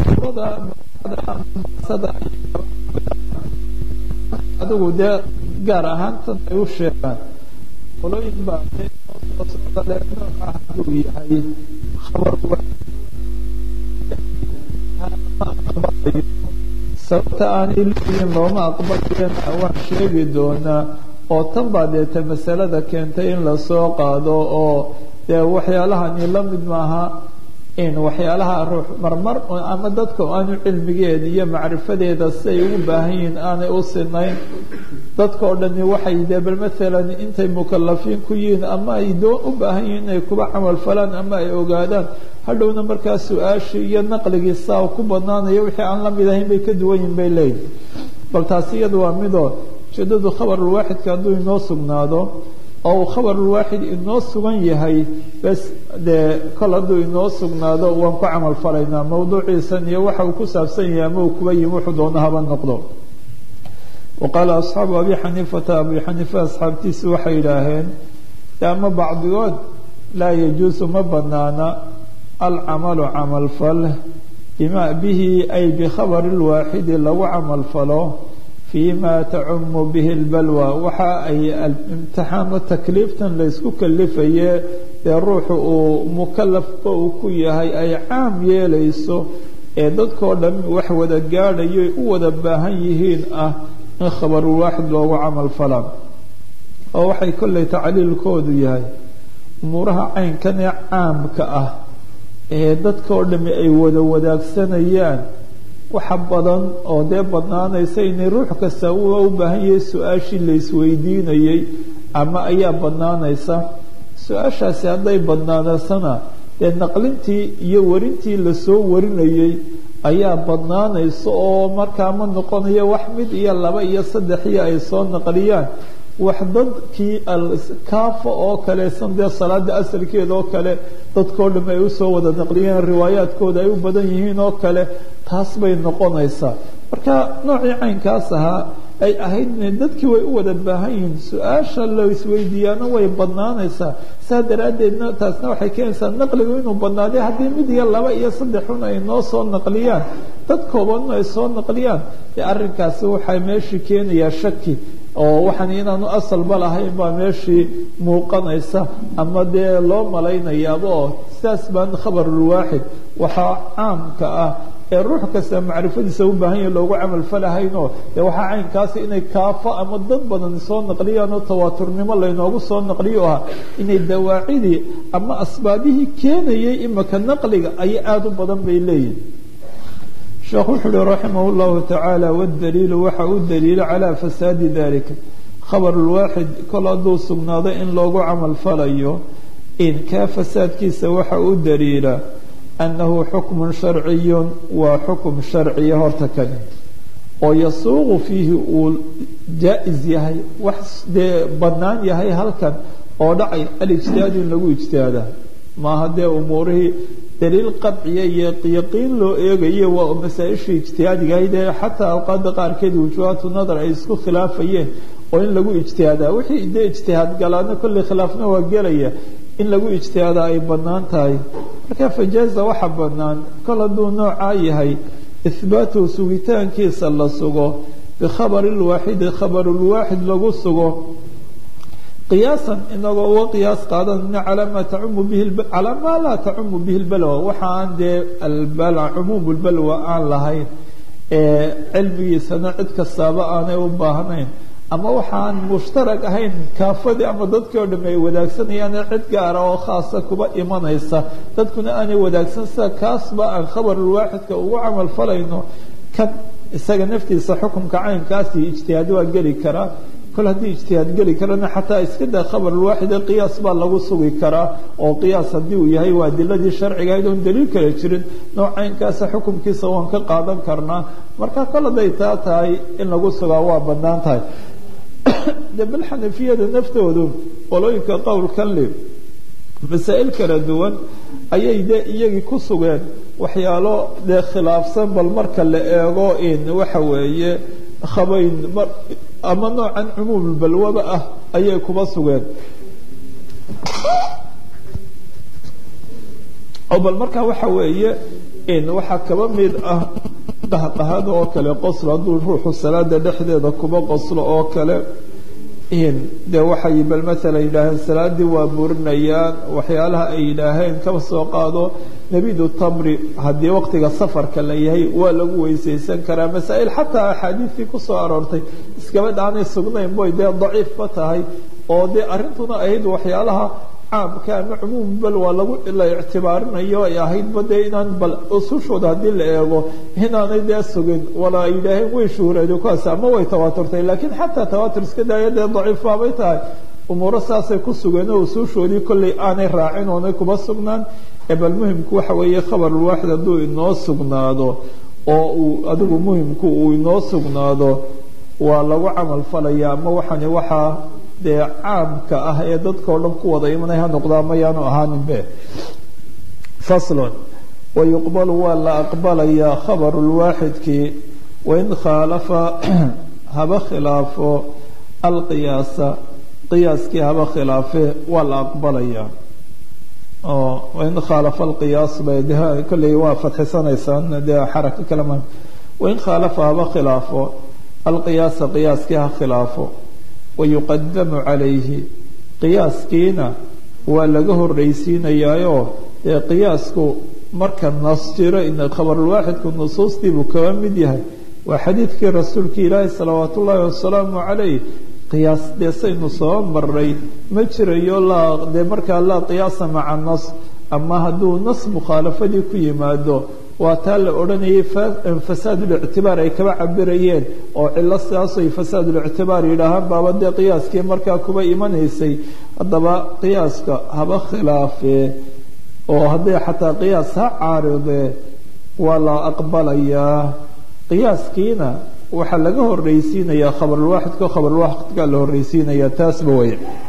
adigu dee gaar ahaan tan ay u sheegaan qolooyin baa soo socda le nooca hadduu yahay khabar sababta aanay leeyihin looma aqbalayana waan sheegi doonaa oo tan baa deeta masalada keentay in lasoo qaado oo dee waxyaalahani la mid maaha in waxyaalaha ruux marmar ama dadka aanu cilmigeeda iyo macrifadeeda si ay ugu baahan yihiin aanay u sinayn dadka oo dhani waxay dee bal maalan intay mukalafiin ku yihiin ama ay doo u baahan yihiin inay kuba camal falaan ama ay ogaadaan hadhowna markaa su-aashii iyo naqligii saa ku badnaanayo wixii aan la mid ahayn bay ka duwan yihin bay leeyihin bal taasi iyada waa midoo ujeedadu khabarulwaaxidka hadduu inoo sugnaado oo uu khabarulwaaxid inoo sugan yahay bes dee kol hadduu inoo sugnaado waan ku camal falaynaa mawduuciisan iyo waxa uu ku saabsan yahay ama uu kuba yimi wuxuu doona haba noqdo wa qaala asxaabu abi xaniifata abi xaniifa asxaabtiisi waxay yidhaaheen ama bacdigood laa yajuusu ma banaana alcamalu camal fal bima bihi ay bikhabari lwaaxidi lagu camal falo fima tacumu bihi lbalwa waxa ay imtixaano takliiftan laysku kalifaye ee ruuxu uu mukalafka uu ku yahay ay caam yeelayso ee dadkao dhan wax wada gaadhayo u wada baahan yihiin ah in khabarulwaaxid loogu camal falaa oo waxay kollay tacliilkoodu yahay umuuraha caynkan ee caamka ah ee dadkao dhami ay wada wadaagsanayaan waxa badan oo dee badnaanaysa inay ruux kasta u baahan yahay su-aashii laysweydiinayey ama ayaa badnaanaysa su-aashaasi hadday badnaanaysana dee naqlintii iyo warintii lasoo warinayey ayaa badnaanaysa oo markaa ma noqonayo wax mid iyo laba iyo saddex iyo ay soo naqliyaan wax dadkii alkaafa oo kale san dee salaada asalkeeda oo kale dadkao dham ay usoo wada naqliyeen riwaayaadkooda ay u badan yihiin oo kale taas bay noqonaysaa marka noocii caynkaas ahaa ay ahayd dadkii way u wada baahan yihiin su-aasha la isweydiiyaana way badnaanaysaa saa daraaddeedna taasna waxay keenaysaa naqligu inuu badnaaday haddii mid iyo laba iyo saddexun ay noo soo naqliyaan dad koobanna ay soo naqliyaan dee arrinkaasi waxaa meeshii keenayaa shaki oo waxaan inaanu asalba lahayn baa meeshii muuqanaysa ama dee loo malaynayaaba oo sidaas baan khabarulwaaxid waxaa caamka ah ee ruux kasta macrifadiisa u baahan yahi loogu camal falahaynoo dee waxaa caynkaasi inay kaafo ama dad badan soo naqliyaan oo tawaaturnimo laynoogu soo naqliyo ah inay dawaacidii ama asbaabihii keenayay imaka naqliga ayay aada u badan bay leeyihin sheekh wuxuu uhi raximah llahu tacaala wadaliilu waxa u daliila calaa fasaadi dalika khabarulwaaxid kol hadduu sugnaado in loogu camal falayo in kaa fasaadkiisa waxa u daliila annahu xukmun sharciyun waa xukum sharciya horta kani oo yasuuqu fiihi uu jaa-is yahay wax dee bannaan yahay halkan oo dhacay alijtihaad in lagu ijtihaada maaha dee umuurihii daliil qadciya iyo yaqiin loo eegayo waa masaa-ishii ijtihaadigahayd ee xataa awqaada qaarkeed wujuhaatu nadar ay isku khilaafayeen oo in lagu ijtihaadaa wixii dee ijtihaad galaana kolley khilaafna waa gelaya in lagu ijtihaadaa ay bannaan tahay marka fajaaza waxa bannaan kol hadduu noocaa yahay ihbaatuhu sugitaankiisa la sugo bikhabari lwaaxidi khabarulwaaxid lagu sugo qiyaasan inagoo uga qiyaas qaadanayna calaa maa tacumu bihi calaa maa laa tacumu bihi lbalwa waxa aan dee albal cumuum lbalwa aan lahayn ee cilmigiisana cid kastaaba aanay u baahnayn ama waxaan mushtarag ahayn kaafadii ama dadkii oo dham ay wadaagsanayaan cid gaara oo khaasa kuba imanaysa dadkuna aanay wadaagsan sida kaasba aan khabarulwaaxidka ugu camal falayno kan isaga naftiisa xukumka caynkaasi ijtihaad waa geli karaa kol haddii ijtihaad geli karana xataa iska daa khabarulwaaxide qiyaas baa lagu sugi karaa oo qiyaas haddii uu yahay waa adiladii sharciga ahayd oon daliil kala jirin nooc caynkaasa xukumkiisa waan ka qaadan karnaa marka kol hadday taa tahay in lagu sugaa waa bannaan tahay de bal xanafiyada naftoodu qolooyinka qowlkan le masaa'il kala duwan ayay dee iyagii ku sugeen waxyaalo dee khilaafsan bal marka la eego in waxa weeye khabayn ama noocan cumuumulbalwaba ah ayay kuba sugeen oo bal markaa waxa weeye waxaa kaba mid ah qahqahada oo kale qoslo hadduu ruuxu salaada dhexdeeda kuba qoslo oo kale dee waxay bal maalan yidhaaheen salaadii waa burinayaan waxyaalaha ay yidhaaheen kaba soo qaado nebidu tamri haddii waqtiga safarka la yahay waa lagu weysaysan karaa masaa'il xataa axaadiistii kusoo aroortay iskabad aanay sugnayn boy dee daciifba tahay oo dee arrintuna ahayd waxyaalaha caamka ama cumuum bal waa lagu la ictibaarinayo ay ahaydba dee inaan bal usushooda haddii la eego inaanay dee sugin wala ay yidhaaheen way shuhureeday kuwaas ama way tawaaturtay laakiin xataa tawaatur iska daaya dee daciifbaabay tahay umuuro saasay ku sugeen oo usuushoodii kollay aanay raacin oonay kuba sugnaan ee bal muhimku waxa weeye khabarulwaaxid hadduu inoo sugnaado oo uu adigu muhimku uu inoo sugnaado waa lagu camal falaya ama waxani waxaa dee caamka ah ee dadkao dhan ku wada imanay ha noqdaa mayaanu ahaaninbe faslon wayuqbalu waa la aqbalayaa khabaru lwaaxidkii wain khaalafa haba khilaafo alqiyaasa qiyaaskii haba khilaafe waa la aqbalayaa oo wain khaalafa alqiyaas bay de kolley waa fadxisanaysaan dee xaraka kalema wain khaalafa haba khilaafo alqiyaasa qiyaaskii ha khilaafo wayuqadamu calayhi qiyaaskiina waa laga horreysiinayaayo dee qiyaasku marka nas jiro in khabarulwaaxidku nusuustiibuu kaba mid yahay waa xadiidkii rasuulka ilaahi salawaat ullaahi wasalaamu calayh qiyaas dee saynu soo maray ma jirayo laa dee markaa laa qiyaasa maca nas ama hadduu nas mukhaalafadii ku yimaado waa taa la odhanayay fasaadulictibaar ay kaba cabirayeen oo cilo sidaasay fasaadulictibaar yidhaahaan baaba dee qiyaaskii markaa kuba imanaysay haddaba qiyaaska haba khilaafee oo hadday xataa qiyaas ha caaridee waa la aqbalayaa qiyaaskiina waxaa laga horreysiinayaa khabarulwaaxidka khabarulwaaxidka la horreysiinayaa taasba way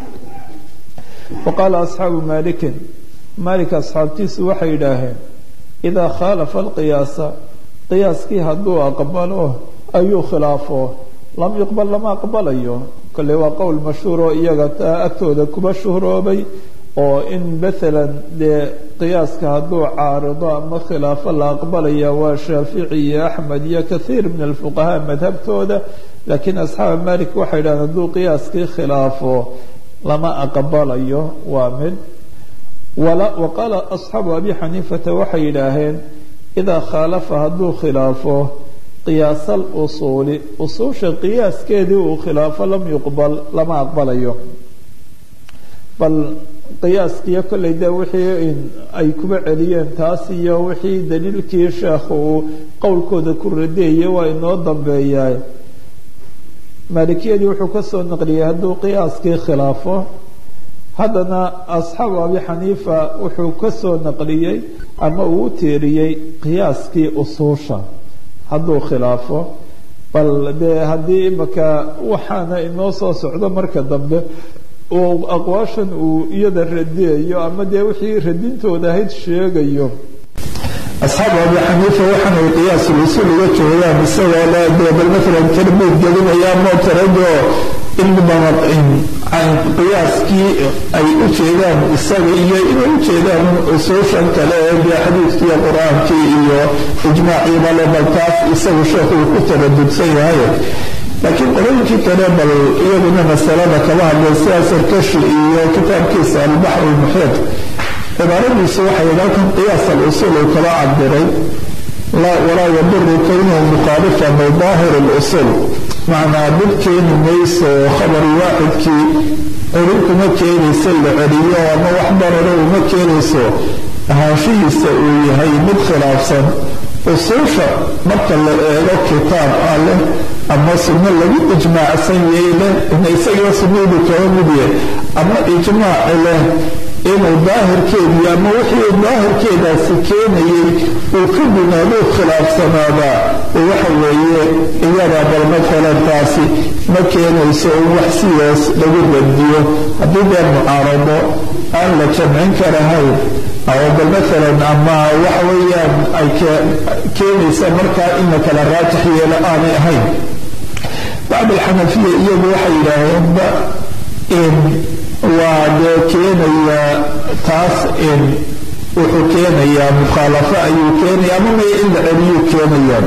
wa qaala asxaabu maalikin maalik asxaabtiisu waxay yidhaaheen idaa khaalafa alqiyaasa qiyaaskii hadduu aqbalo ayuu khilaafo lam yuqbal lama aqbalayo kolle waa qowl mashhuur oo iyaga agtooda kuba shuhroobay oo in maalan dee qiyaaska hadduu caarido ama khilaafo la aqbalaya waa shaafici iyo axmed iyo kathiir min alfuqahaa madhabtooda laakiin asxaaba malik waxay yidhahdeen hadduu qiyaaskii khilaafo lama aqbalayo waa mid wa qaala asxaabu abi xaniifata waxay yidhaaheen idaa khaalafa hadduu khilaafo qiyaasal usuuli usuusha qiyaaskeedii uu khilaafo lam yuqbal lama aqbalayo bal qiyaaskiiyo kollay dee wixii ay kuba celiyeen taas iyo wixii daliilkii sheekhu uu qowlkooda ku radiyayay waa inoo dambeeyaa maalikiyadii wuxuu ka soo naqliyey hadduu qiyaaskii khilaafo haddana asxaabu abi xaniifa wuxuu ka soo naqliyey ama uu u tiiriyey qiyaaskii usuusha hadduu khilaafo bal dee haddii imaka waxaana inoo soo socdo marka dambe uu aqwaashan uu iyada radiyayo ama dee wixii radintooda ahayd sheegayo asxaabu abi xaniifa waxaana ay qiyaas usuul uga jeedaan isagoo le dee bal maalan tarbiid gelinaya mootarado ilmibama qiyaaskii ay u jeedaan isaga iyo inay u jeedaan usuushan kale ee dee xadiidkiiyo qur-aankii iyo ijmaaciiba le bal taas isagu sheekhu uu ku taradudsan yahay laakiin qolooyinkii kale bal iyaguna masalada kaba hadlay sida sarkashi iyo kitaabkiisa albaxr lmuxiid cibaaradiisu waxay halkan qiyaas alusuul uu kala cabiray walaa yaduru kownuhu mukhaalifan lidaahir lusuul macnaa dad keeni mayso khabar waaxidkii celin kuma keenayso la celiyo ama wax dararo uma keenayso ahaanshihiisa uu yahay mid khilaafsan usuusha marka la eego kitaab ah leh ama sunno lagu ijmaacsan yahay leh ina isagiiba sunnadu kaba mid yahay ama ijmaaci leh inuu daahirkeedii ama wixii daahirkeedaasi keenayay uu ka gunaaduu khilaafsanaadaa waxa weeye iyada bal matalan taasi ma keenayso in wax sidaas lagu radiyo haddii dee mucaarado aan la jamcin karahayn oo bal matalan ama waxa weeyaan ay keenaysa markaa in la kala raajix yeelo aanay ahayn bacd alxanafiya iyagu waxay yidhaaheenba in waa dee keenaya taas in wuxuu keenayaa mukhaalafo ayuu keenaya ama maya in la celiyuu keenayaa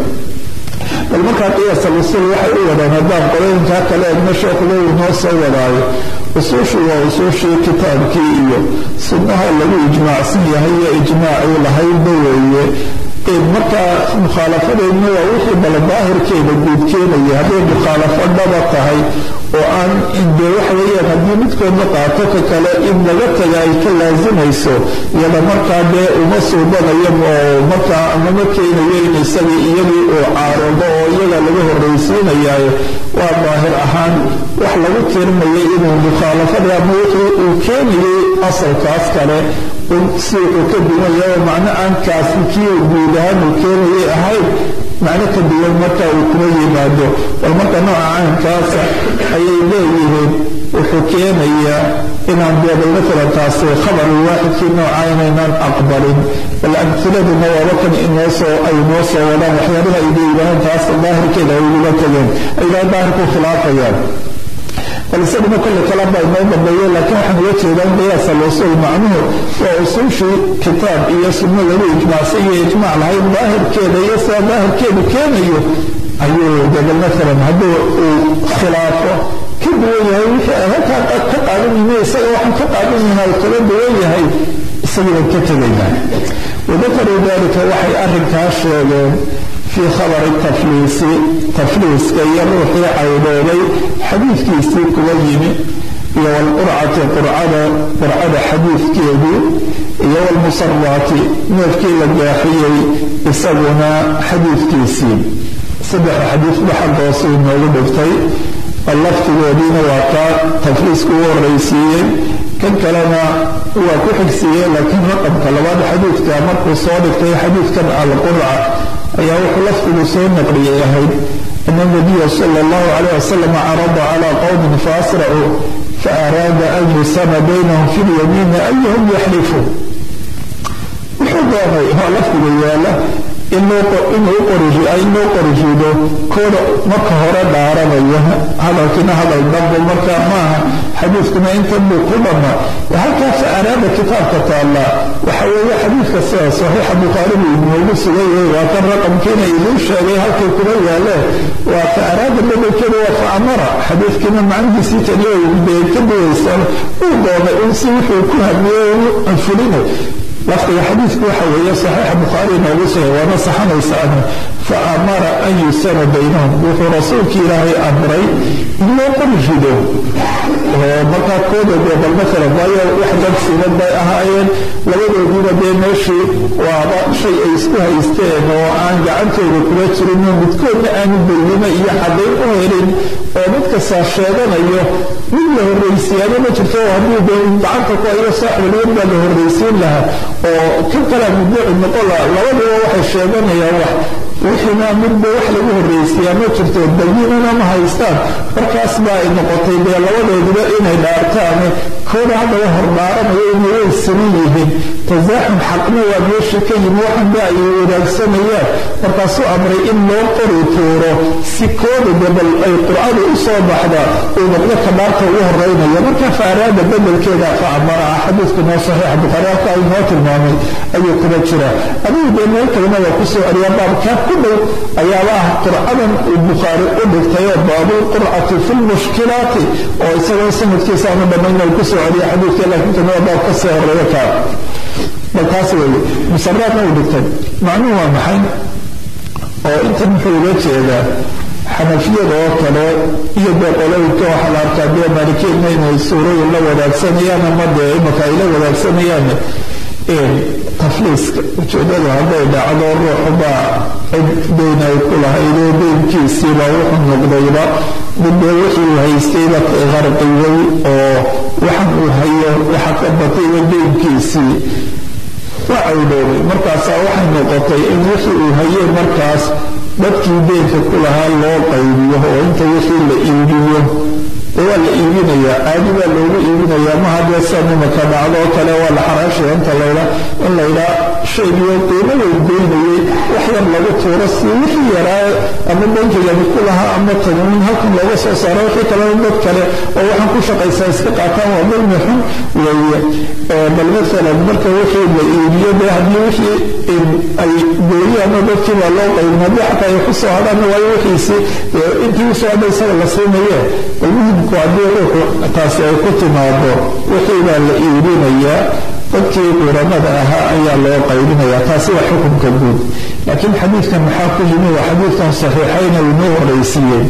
bal markaa qiyaas alusuul waxay u wadaan haddaan qolooyinkaa kale eegna sheekhuba uu noo soo wadaayo usuushu waa usuushii kitaabkii iyo sunnaha lagu ijmaacsan yahay iyo ijmaacii lahaydba weeye markaa mukhaalafadeedna waa wixii bala daahirkeeda guud keenaya hadday mukhaalafo dhaba tahay oo aan dee waxa weeyaan haddii midkood la qaato ka kale in laga taga ay ka laasimayso iyada markaa dee uma suubanayo oo markaa amama keenayo in isagii iyagii uu caaroodo oo iyaga laga horraysiinayayo waa daahir ahaan wax lagu tirinayo inuu mukhaalafada ama wixii uu keenayay asalkaas kale si wuxuu ka duwanya oo macno aan kaasi kii guud ahaan uu keenayay ahayn macno ka duwan marka uu kuma yimaado bal marka nooca caynkaasa ayay leeyihiin wuxuu keenayaa inaan deebal maalan taasi khabar waaxidkii nooca inaynaan aqbalin bal amhiladuna waaba kan inoosoo ay noo soo wadaan waxyaabaha ay leeyihahaan taas daahirkeeda ay ugula tageen aydaa daahirku khilaafayaan bal isaguna kolle kalaba inoo dambeeye laakiin waxaan uga jeedaan qiyaasa lusuul macnuhu waa usuushii kitaab iyo sunno lagu ijmaacsan iyo ijmaac lahayn daahirkeeda iyo sidaa daahirkeedu keenayo ayuu debel maalan hadduu uu khilaafo ka duwan yahay wixii ay halkaa ka qaadan yihiin isaga waxaan ka qaadan yihiin ay kaga duwan yahay isagiiban ka tegaynaa wadakaruu dalika waxay arrinkaa sheegeen fii khabari tafliisi tafliiska iyo ruuxii caydhoobay xadiidkiisii kuga yimi iyo walqurcati qurcada qurcada xadiidkeedii iyo walmusaraati neefkii la gaaxiyey isaguna xadiidkiisii saddexa xadiidba xaggoosu inoogu dhigtay laftigoodiina waa kaa tafliisku u horraysiiyey kan kalena waa ku xigsiiyey laakiin raqamka labaad xadiidka markuu soo dhigtay xadiidkan alqurca ayaa wuxuu laftigu soo naqliyay ahayd ana nabiya sala allahu calayh wasalam carada calaa qowmin faasracuu faaraada an yusama baynahum fi lyamiini ayuhum yaxlifu wuxuu doonay waa laftiga yaala inuu qorijido kooda marka hore dhaaranaya hadalkina hadal dambo marka maaha xadiidkuna intan buu ku dhamma halkaa fa araada kitaabka taalla waxa weeye xadiidka sida saxiixa bukhaari buu inoogu sugayay waa kan raqamkiina iduu sheegay halkay kuma yaaleen waa fa araada bedelkeeda waa fa amara xadiidkiina macnihiisii tani dee ka duwaysa uu doonay un si wuxuu ku hadliyey fulinay lafdiga xadiidku waxa weeye saxiixa bukhaari inoogu sugay waana saxanaysaana fa amara an yusana baynahum wuxuu rasuulki ilaahay amray in loo qori rido oo markaa kooda dee bal maalan waayo wax dad siman bay ahaayeen labadoodiiba dee meeshii waaba shay ay isku haysteen oo aan gacantooda kuma jirin oo midkoodna aanu bayyimo iyo caddayn u helin oo mid kastaa sheeganayo mid la horraysiyaano ma jirto hadduu dee gacanta ku ayo saaxibulwad baa la horraysiin lahaa oo kan kalea mudduuci noqon laha labaduba waxay sheeganayaan wax wixiina midba wax lagu horraysiyaa ma jirto bayinana ma haystaan markaas baa ay noqotay dee labadooduba inay dhaartaane kooda haddaba hordhaaranayo inay way siman yihiin tasaaxum xaqna waa meesha ka yimi waxanba ay wadaagsanayaan markaasuu amray in loo qori tuuro si kooda debal ay qurcadu u soo baxda uu noqdo ka dhaarta ugu horeynaya marka faaraada bedelkeeda fa amara ah xadiidku noo saxiixa bukhaari halka ay noo tilmaamay ayuu kuma jira adigu dee meel kalena waa kusoo celiyaa baabkaa ku dhow ayaaba ah qurcadan uu bukhaari u dhigtayoo baabulqurcati fi lmushkilaati oo isagoo sanadkiisa aanu dhammayn ay kusoo celiya xadiidka laakiin kan waa baab ka sii horeeya kaa bal taas weeye musaraadna uu dhigtay macnuhu waa maxay oo intan muxuu uga jeedaa xanafiyada oo kale iyo dee qolooyinka waxaa la arkaa dee maalikiinna inay suurooyin la wadaagsanayaan ama dee imaka ay la wadaagsanayaan tafliiska ujeedadu hadday dhacdo ruuxubaa cid deyn ay ku lahaydoo deynkiisiiba wuxuu noqdayba midbee wixii uu haystayba qarqiyey oo waxan uu hayo waxa ka batayba deynkiisii waa cawdhoobay markaasaa waxay noqotay in wixii uu hayey markaas dadkii deynka ku lahaa loo qaybiyo oo inta wixii la iibiyo waa la iibinayaa caadi baa loogu iibinayaa ma haddee sa nimaka dhacdo oo kale waa la xaraashaya inta layha in laydhaa shaygiyo qiimaduu goynayey wax yar lagu tuuro si wixii yaraa ama bankigani ku lahaa ama tagmin halkan looga soo saaro wixii kalena dad kale oo waxaan ku shaqaysaa iska qaataan waa dulmi xun weeye bal maalan marka wixii la iibiyo dee haddii wixii ay gooyaanoo dadkii baa loo qaybin haddii xataa ay ku soo hadhaanna waayo wixiisi intii usoo hadha isaga la siinaye bal muhimku haddii ruuxu taasi ay ku timaado wixii baa la iibinayaa dadkii quramada ahaa ayaa loo qaybinayaa taasi waa xukunka guud laakiin xadiidkan maxaa ku yimi waa xadiidkan saxiixayna inoo horaysiiyey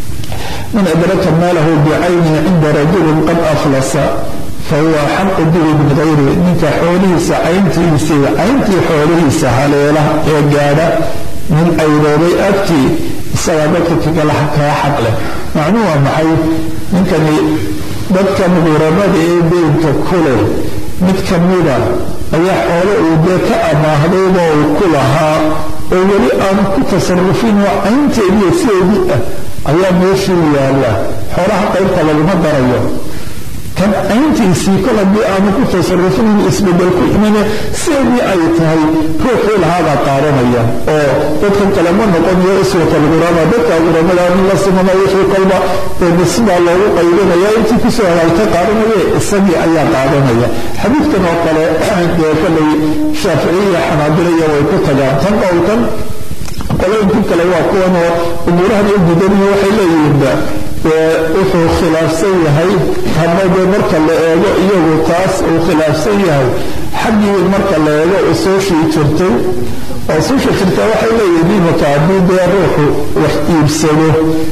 man adraka maalahu bicaynihi cinda rajulin qad aflasa fahuwa xaqu bihi min hayrihi ninka xoolihiisa cayntiisii cayntii xoolihiisa haleela ee gaadha nin ayroobay agtii isagaa dadka kaga xaq leh macnuu waa maxay ninkani dadkan quramada ee deynka kuleh mid ka mida ayaa xoolo uu dee ka amaahdayba uu ku lahaa oo weli aan ku tasarufin oo caynteediiyo sideedii ah ayaa meeshii yaalla xoolaha qaybta laguma darayo kan cayntiisii kol haddii aanu ku tasarufin in isbedel ku imane sideedii ay tahay ruuxii lahaabaa qaadanaya oo dadkan kale ma noqonayo iswatal qurama dadka quramada in la simano wixii kolba sidaa loogu qaybinaya intii kusoo hagaagta qaadanaye isagii ayaa qaadanaya xadiidkan oo kale dee kolay shaaficiya xanaabilaya way ku tagaan tan qowlkan qolooyinkii kale waa kuwan oo umuurahan u gudaniyo waxay leeyihiinba wuxuu khilaafsan yahay hama dee marka la eego iyagu taas uu khilaafsan yahay xaggii marka la eego usuushii jirtay usuusha jirta waxay leeyihiin imaka haddii dee ruuxu wax iibsado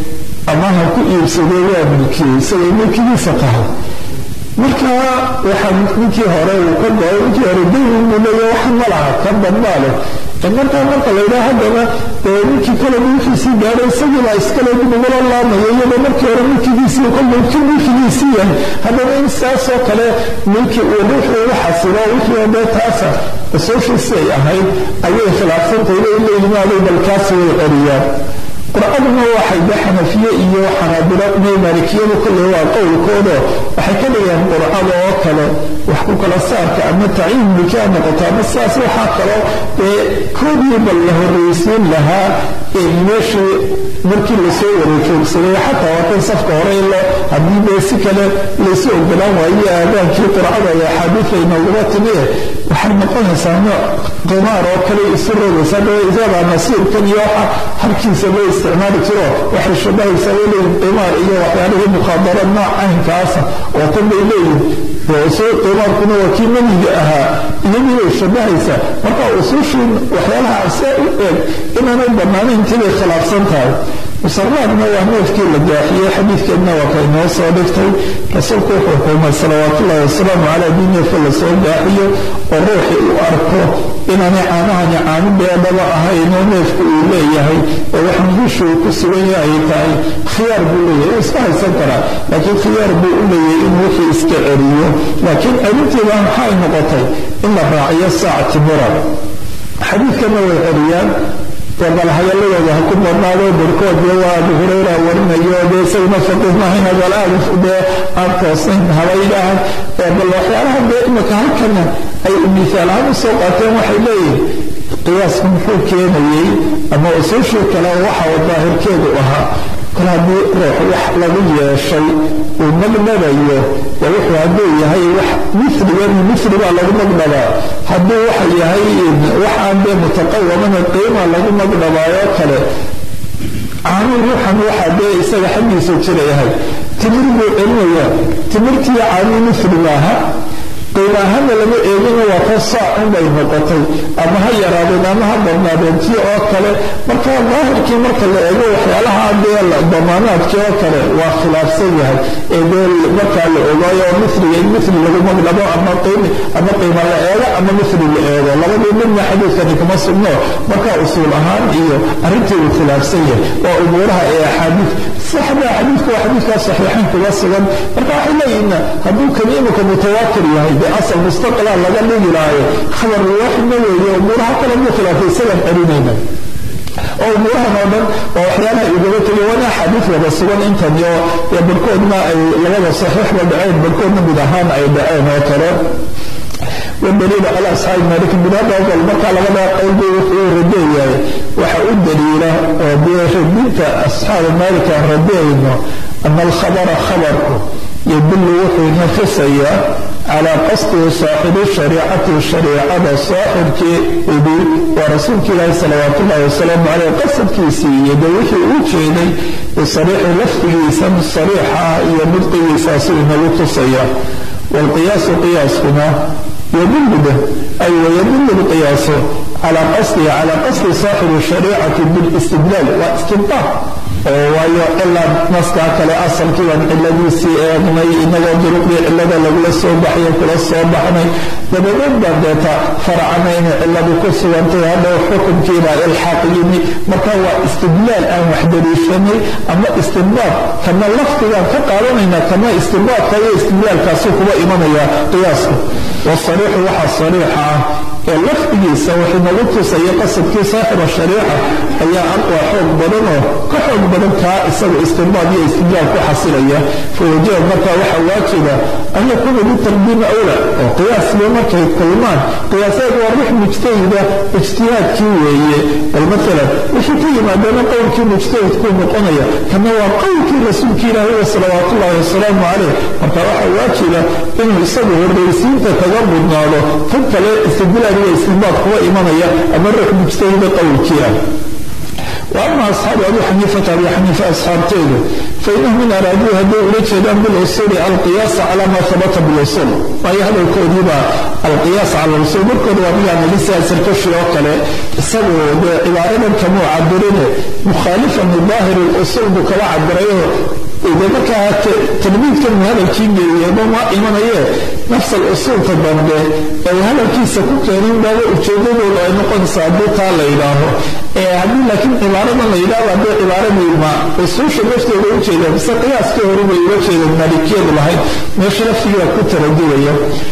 ama ha ku iibsado waa milkiyey isagay milkigiisa tahay marka waxaa ninkii hore uu ka go-ay ninkii hore dayn buu leeya wax ma laha kan dambaa leh markaa marka la yidhaha haddana ninkii kale milkiisii gaadhay isagii baa iskale nagula laamaya iyadoo markii hore milkigiisii kolba ki milkigiisii yahay haddana in saasoo kale milki uu ruuxu ugu xasilo wixii oo dee taasa usuushiisi ay ahayd ayay khilaafsantay inay la yimaaday balkaasi way celiyaan qur-aanuna waxay de xanafiye iyo xanaabilo iyo maalikiyadu kolle waa qowlkoodo waxay ka dhigeen qurcada oo kale wax ku kala saarka ama taciin milkaa noqoto ama sidaas waxaa kaloo ee koodiiba la horraysiin lahaa meeshii markii lasoo wareejoogsaday xataa waatan safka hore ilo haddii dee si kale laysu ogolaan waaye aadaankii qurcada ee axaadiida inooguma timiye waxay noqonaysaa nooc qimaar oo kale isu rogaysa isagaa nasiirkan iyo waxa halkiisa loo isticmaali jiro waxay shabahaysaa way leeyihin qimaar iyo waxyaalihii mukhaadara nooc caynkaasa oo tan bay leeyihin soo qimaarkuna waa kii maniga ahaa iyadii bay shabahaysaa marka usuushiin waxyaalaha saa u eeg inaanay bannaanayn intibay khilaafsan tahay musaraadna waa neefkii la gaaxiyey xadiidkeedna waa ka inoo soo dhigtay rasuulku wuxuu xukumay salawaatullahi wasalaamu calaa dii neefka lasoo gaaxiyo oo ruuxii u arko inaanay caanahani caano beedhaba ahaynoo neefku uu leeyahay oo waxaan gushuu ku sugan yahay tahay khiyaar buu leeyahay uu iska haysan karaa laakiin khiyaar buu u leeyahay inuu wixii iska celiyo laakiin celinteeda maxay noqotay in la raaciyo saac timira xadiidkana way celiyaan bal hadalladooda ha ku badnaado barkood dee waa abu hurayra warinayo dee isaguna faqiih mahayna bal aada dee aan toosayn habaydhahan bal waxyaalaha dee imika halkana ay misaal ahaan usoo qaateen waxay leeyihin qiyaasku muxuu keenayey ama usuushii kale waxa daahirkeedu ahaa kol haddii ruux wax lagu yeeshay uu magdhabayo waa wuxuu hadduu yahay wax miligan mili baa lagu magdhabaa hadduu waxa yahay waxaan dee mutaqawamana qiima lagu magdhabaayoo kale caanuu ruuxan waxaa dee isaga xaggiisa jira yahay timir buu celinayaa timirtii caanuu mili maaha qiima ahaanna lama eegina waa ka saacun bay noqotay ama ha yaraadeen ama ha badnaadeen tii oo kale marka daahirkii marka la eego waxyaalaha dee damaanaadkii oo kale waa khilaafsan yahay ee dee markaa la ogaayo oo miliga in mili lagu magdhabo ama qiimi ama qiima la eego ama mili la eego labadii midna xadiidkani kuma sugno marka usuul ahaan iyo arrinteedu khilaafsan yahay waa umuuraha ee axaadiid saxda xadiidku waa xadiidkaa saxiixayn kuga sugan marka waxay leeyihiin hadduu kani imika mutawaatir yahay asal mustaqila laga dhigi lahayo khabar waaxidna weeye umuuraha kale muu khilaafay isagaan celinayna oo umuurahan oo dhan oo waxyaalaha igaba tegay waana axaadiis wada sugan intan iyo barkoodna ay labada saxiixba dhaceen barkoodna mid ahaan ay dhaceen oo kale والدليل على أصحاب مالك بن هذا قال مركا لغدا قول بي وحو رديه waxa u daliila oo dee radinta asxaaba maalika aan radiyayno ana alkhabara khabarku yadullu wuxuu ina tusayaa calaa qasdihi saaxibi shariicati shariicada saaxibkii idil waa rasuulka ilaahi salawaat ullahi wasalaamu caleyh qasadkiisii iyo de wixii uu jeeday bisariixi lafdigiisa sariixa ah iyo nudqigiisaasuu inagu tusaya waalqiyaasu qiyaaskuna yadullu bih ay wayadullu lqiyaasu calaa qasdihi calaa qasdi saaxibi shariicati bilistidlaal waa istibdaaq oo waayo cilaan naskaa kale asalkii baan ciladiisii eegnay inagoo duruqdii cilada lagula soo baxyo kula soo baxnay dabadeed baan deeta faracana inay ciladu ku sugantay hadhow xukunkiibaa ilxaaq yimi marka waa istidlaal aan wax daliishanay ama istibdaaq kana lafdigaan ka qaadanayna kana istibdaaqka iyo istidlaalkaasu kuba imanaya qiyaaska wasariixu waxaa sariixa ah ee lafdigiisa wuxuu nagu tusaya qasadkii saaxiba shariica ayaa aqwa xoog badanoo ka xoog badan kaa isagu istinbaad iyo istidlaal ku xasilaya fawajaba markaa waxaa waajiba an yakuuna bitarbiimi awla oo qiyaasba markay kulmaan qiyaaseed waa ruux mujtahida ijtihaadkii weeye bal maalan wixii ka yimaadana qowlkii mujtahidkuu noqonaya kana waa qowlkii rasuulkii ilaahi wa salawaat ullahi wasalaamu caleyh marka waxaa waajiba inuu isagu horraysiinta kaga mudnaado tan kale istidlaal iyo istinbaad kuwa imanaya ama ruux mujtahida qowlkii ah وأما أصحاب أبي حنيفة أبي حنيفة أصحاب تيده فإنهم من أرادوا هدوا إلى بالأصول القياس على ما ثبت بالأصول وهي هذا الكوديبا القياس على الأصول بالكود ومي أن لسه سركشي وكله سبوا عبارة كمو عبرين مخالفا لظاهر الأصول بكلا عبريه إذا بكى تلميذ كان هذا الكيمي يبقى ما إيمانية نفس الأصول تبنده أي هذا الكيس كوكيرين بابا أجدده لأي نقل صعبه تعالى إلهه haddii laakiin cibaarada la yidhahdo haddii cibaaradii ma usuusha lafteeda u jeeda mise qiyaaskii hore bay uga jeedeen maalikiyadu lahayd meesha laftigiiba ku taradulaya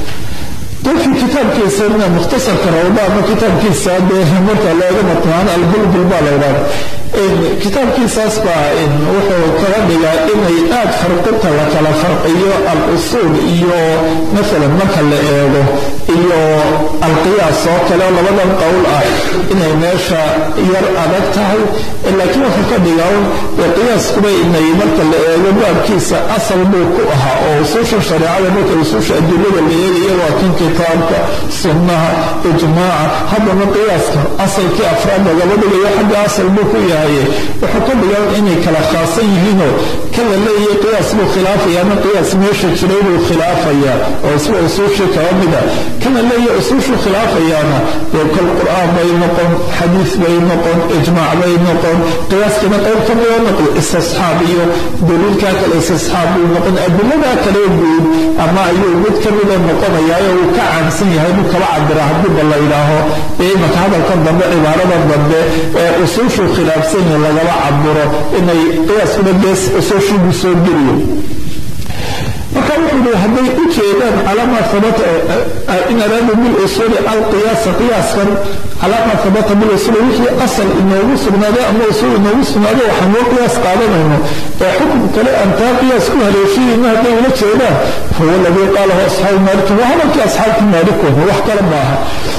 dadkii kitaabkiisa mukhtasarka rawda ama kitaabkiisa dee marka looga matmaan albulbul baa la yidhahda kitaabkiisaas baa wuxuu kaga dhigaa inay aad farqinta la kala farqiyo al-usuul iyo maalan marka la eego iyo alqiyaas oo kale labadan qowl ah inay meesha yar adag tahay laakiin wuxuu ka dhigaa qiyaaskuba inay marka la eego baabkiisa asal buu ku ahaa oo usuusha shareecada marka usuusha adilada la eegayo waa kan kitaabka sunnaha ijmaaca haddana qiyaaska asalkii afraad lagaba dhigayo xagga asal buu ku yahay wuxuu ka dhigaa inay kala khaasan yihiinoo kan la leeyahay qiyaas buu khilaafaya ama qiyaas meesha jiray buu khilaafaya oo isba usuushii kaba mida kana leeyahay usuushuu khilaafayaana dee kol qur'aan bay noqon xadiis bay noqon ijmaac bay noqon qiyaaskana qayb ka mida noqdo istisxaab iyo daliilkaa kale istisxaab buu noqon adiladaa kale guud ama ayuu mid ka mida noqonayaa uu ka caansan yahay buu kala cabira haddiiba la yidhaaho ee imaka hadalkan dambe cibaaradan dambe ee usuushuu khilaafsan yahay lagala cabiro inay qiyaaskuna gees usuushiibu soo geliyo marka wuxuu yihi hadday u jeedaan calama habata in araadu bilusuuli alqiyaasa qiyaaskan calama habata bilusuuli wixii asal inoogu sugnaaday ama usuul inoogu sugnaaday waxaan loo qiyaas qaadanayno ee xukun kale aan taa qiyaas ku haleeshiyeyna hadday ula jeedaan fahuwa aladii qaalahu asxaabu maalikin waa hadalkii asxaabkii maalikooda wax kale maaha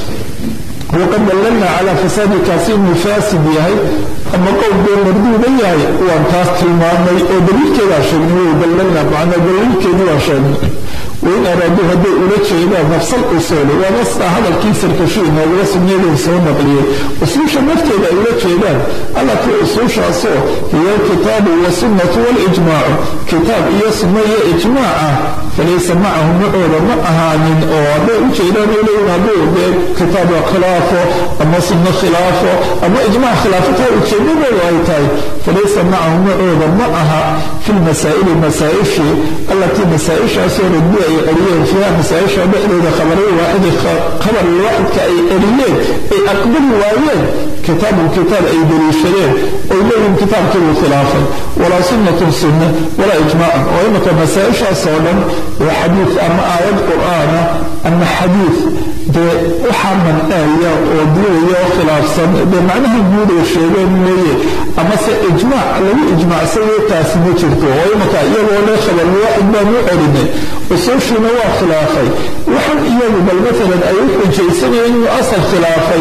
waqad dallalna calaa fasaadi kaasi inuu faasid yahay ama qowl bee marduuda yahay waan taas tilmaamay oo daliilkeedaa sheegnay way dallalna macnaa daliilkeedii waan sheegnay wain araaduu hadday ula jeedaan nafsal usuuli waa nastaa hadalkii sarkashi inoogula sugneedeen soo naqliyey usuusha nafteeda ay ula jeedaan allatii usuushaasoo hiyo alkitaabu wasunnatu walijmaacu kitaab iyo sunno iyo ijmaaca falaysa macahu macooda ma ahaanin oo hadday u jeedaan ay leeyihin hadduu dee kitaab khilaafo ama sunno khilaafo ama ijmaac khilaafo taa ujeedadoodu ay tahay falaysa macahu macooda ma aha fi lmasaa'ili masaa-ishii allatii masaa-ishaasoo radbi ay celiyeen fiiha masaa-isha dhexdeeda khabaray waaxidi khabar waaxidka ay celiyeen ay aqbali waayeen kitaabun kitaab ay daliishadeen oy leeyihin kitaabkii buu khilaafay walaa sunnatun sunna walaa ijmaacun oo imika masaa-ishaas oo dhan waa xadiid ama aayad qur-aana ama xadiid dee waxaa manceeya oo diidaya oo khilaafsan dee macnaha guud ay sheegeen mooye amase ijmaac lagu ijmaacsayo taasi ma jirto oo imika iyagoo le khabar waaxid baan u celinay usuushiina waa khilaafay waxaan iyagu bal maalan ay u xujaysanayeen inuu asal khilaafay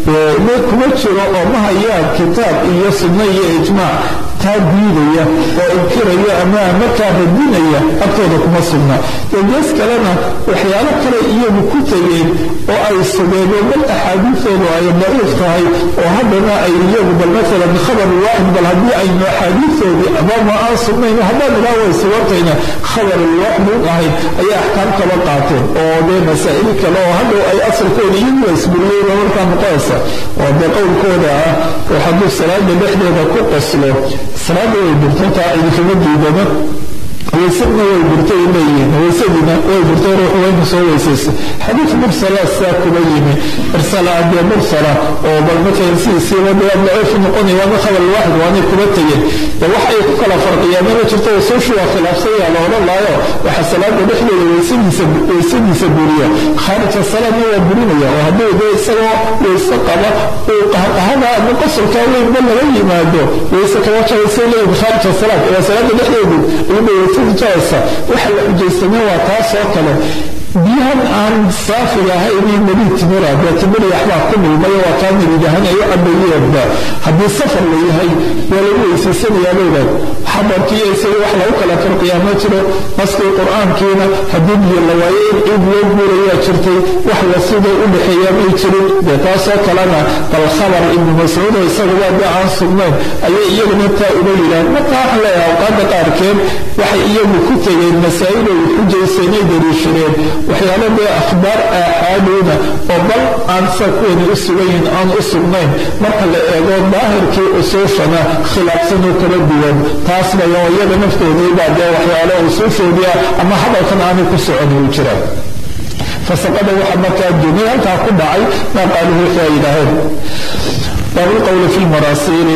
ma kuma jiro oo ma hayaan kitaab iyo sunno iyo ijmaac taa diidaya oo inkiraya ama markaa radinaya agtooda kuma sugna gees kalena waxyaalo kale iyagu ku tegeen oo ay sugeen oo bal axaadiidoodu ay daciif tahay oo haddana ay iyagu bal maalan khabar waaxid bal haddii aynu axaadiidoodii amama aan sugnayn haddaan ilaa way sugantayna khabar waaxid u ahayn ayay axkaam kala qaateen oo dee masaa'il kale oo hadhow ay asalkooda iyagu isburiyeen oo markaa noqonaysa oo dee qowlkooda ah oo hadduu salaada dhexdeeda ku qoslo salaada way burtantaa idinkama diidana waysadna way burtay leeyihiin waysadiina way burtay ruux wayna soo weysaysa xadiid mursala saa kuma yimi irsala adee mursala oo bal matalan sidiisiiba dee daciif noqonaya waana khabar waaxid waanay kuma tegeen de wax ay ku kala farqiyaan ma jirto usuushu waa khilaafsan yaa la odhan laayo waxa salaada dhexdeeda weysadiisa weysadiisa buriya khaarija salaadna waa burinaya oo hadduu dee isagoo weyse qaba uu qahqahada ama qosolkaa weynba laga yimaado weyse kama jabaysay leeyihin khaarija salaad waa salaada dhexdeedu iyada weyse waxa la xujaysamay waa taas oo kale biyahan aan saafiga ahaynay nebi timira dee timir waxbaa ku milmay waa kaa nebigahan ay u cabayeenba haddii safar la yahay waa lagu weysaysanayaa baydaad xabarkii isaga wax lagu kala farqiyaa ma jiro naskii qur-aankiina haddii biyo la waayo in ciid loo guurayaa jirtay wax la sida u dhexeeya may jirin dee taasoo kalena bal khabar ibnu mascuud oo isaguba dee aan sugnayn ayay iyaguna taa uga yidhahan marka waxaan leeyahay awqaada qaarkeed waxay iyagu ku tegeen masaa'il ay xujaysanay dariishadeen waxyaalo dee akhbaar aaxaaduuna oo bal aan saa kuwani u sugayin aan u sugnayn marka la eego daahirkii usuushana khilaafsanoo kala duwan taas bay oo iyaga naftoodiibaa dee waxyaalo usuushoodii ah ama hadalkan aanay ku socon uu jiraan fasaqada waxa markaa dunay halkaa ku dhacay maa qaaluhu wixii ay yidhaaheen baabulqowli fi lmaraasiili